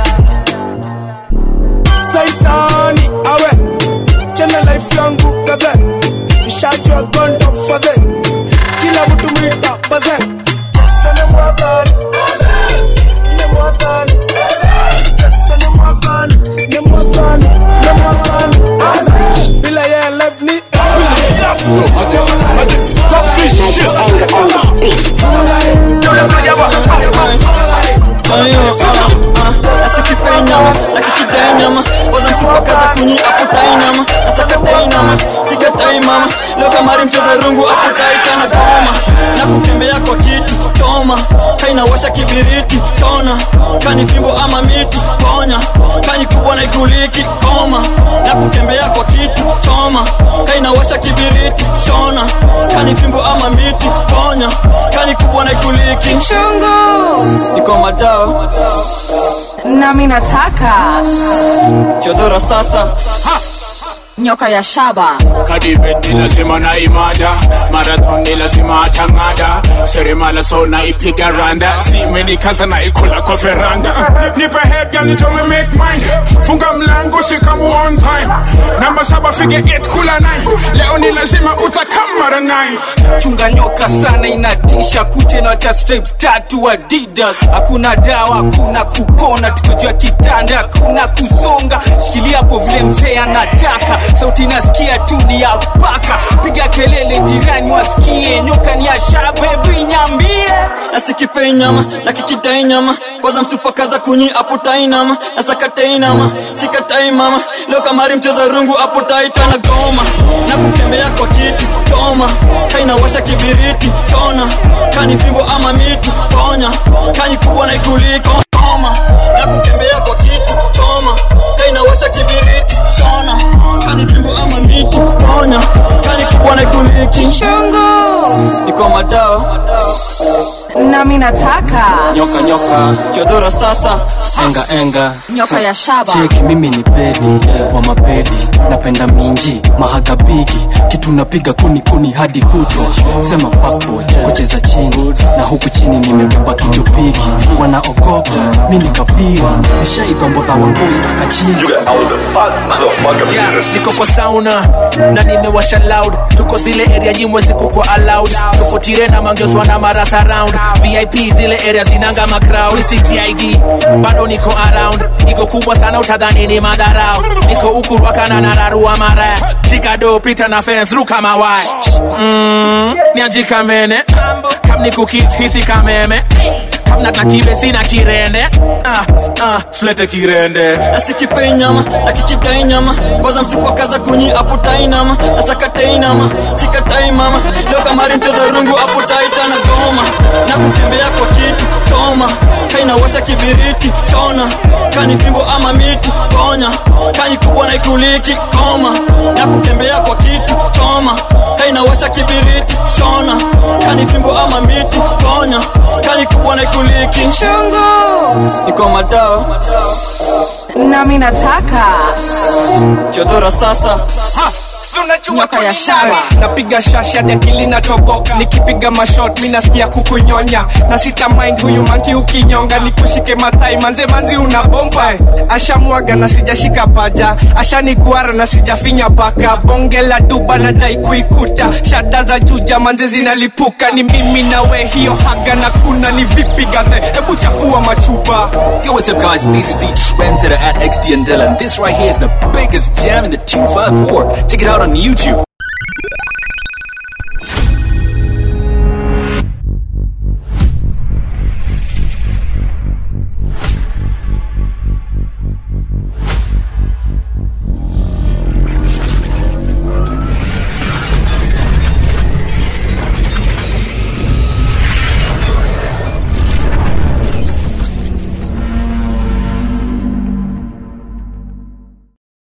saitani awe chena life yangu kadhe nishajua gondo fadhe kila mtu mwita baze sene mwadhani ne mwadhani sene mwadhani ne mwadhani ne mwadhani bila ye left me nasikipei nyama nakikidai nyama kwanza msupakaza kunyi aputai nyama nasakatai nyama sikatai mama leo kamari mcheza rungu aputai kana goma na kutembea kwa kitu toma kainawasha kibiriti chona kani fimbo ama miti ponya kani kubwa na iguliki koma na kutembea kwa kitu choma kainawasha kibiriti chona kani fimbo ama miti ponya kani kubwa na iguliki Chungu. niko madao nami nataka chodora sasa nyoka ya shaba kadibeti lazima na imada marathon ni lazima atang'ada seremala so naipiga randa simenikaza naikula kwa veranda nipe head girl nitome make mine funga mlango sikamu on time namba saba fige 8 kula 9 leo ni lazima utakam mara 9 chunga nyoka sana inatisha kute na cha stripes tatu adidas hakuna dawa hakuna kupona tukojua kitanda hakuna kusonga shikilia hapo vile mzee anataka sauti nasikia tu ni ya paka piga kelele jirani wasikie nyoka ni ya shabebu inyambie nasikipei nyama nakikidai nyama kwanza msupakaza kunyi aputai nama nasakatai nama sikatai mama leo kamari mcheza rungu aputai tana goma na kutembea kwa kitu toma kainawasha kibiriti chona kani fimbo ama miti ponya kani kubwa na ikuliko koma na kutembea kwa kitu choma kainawasha kibiriti chona kani fimbo ama miti ponya kani kubwa na ikuliki Chungu. niko madao nami nataka nyoka nyoka chodora sasa enga enga nyoka ya shaba cheki mimi ni pedi wa mapedi napenda minji mahagabigi kitu napiga kuni kuni hadi kutwa sema fuckboy kucheza chini na huku chini nimebeba kijopiki wanaogopa mi ni kafiri nishaidhombodha wangoi mpaka chini Yeah, niko kwa sauna na nimewasha loud tuko zile area nyimwe zikukwa allowed tuko tire na mangioswa na marasa round vip zile area zinanga macrowd ctid bado niko around iko kubwa sana utadhani ni madharau niko huku rwakana na rarua mara jikado pita na fence ruka mawai mm, nianjika mene kam ni kukis hisi kameme kam na kibe sina kirende ah, ah, flete kirende nasikipei nyama nakikidai nyama kwanza msipakaza kunyi aputai nama nasakatai nama sikatai mama leo kamari mcheza rungu aputai tana goma na kutembea kwa kitu choma kainawasha kibiriti chona kani fimbo ama miti ponya kani kubwa na ikuliki koma na kutembea kwa kitu choma kainawasha kibiriti chona kani fimbo ama miti ponya kani kubwa na ikuliki chungu niko madao nami nataka chodora sasa nyoka ya shaba napiga shashi hadi akili natoboka nikipiga mashot mi nasikia kukunyonya na sita mind huyu manki ukinyonga nikushike matai manze manzi una bomba eh. ashamwaga na sijashika paja ashaniguara na sijafinya paka bonge la duba nadai kuikuta shada za juja manze zinalipuka ni mimi nawe hiyo haga na kuna ni vipi gadhe hebu chafua machupa Yo, what's up, guys? This is the trendsetter at XD and Dylan. This right here is the biggest jam in the 254. Check it out on YouTube.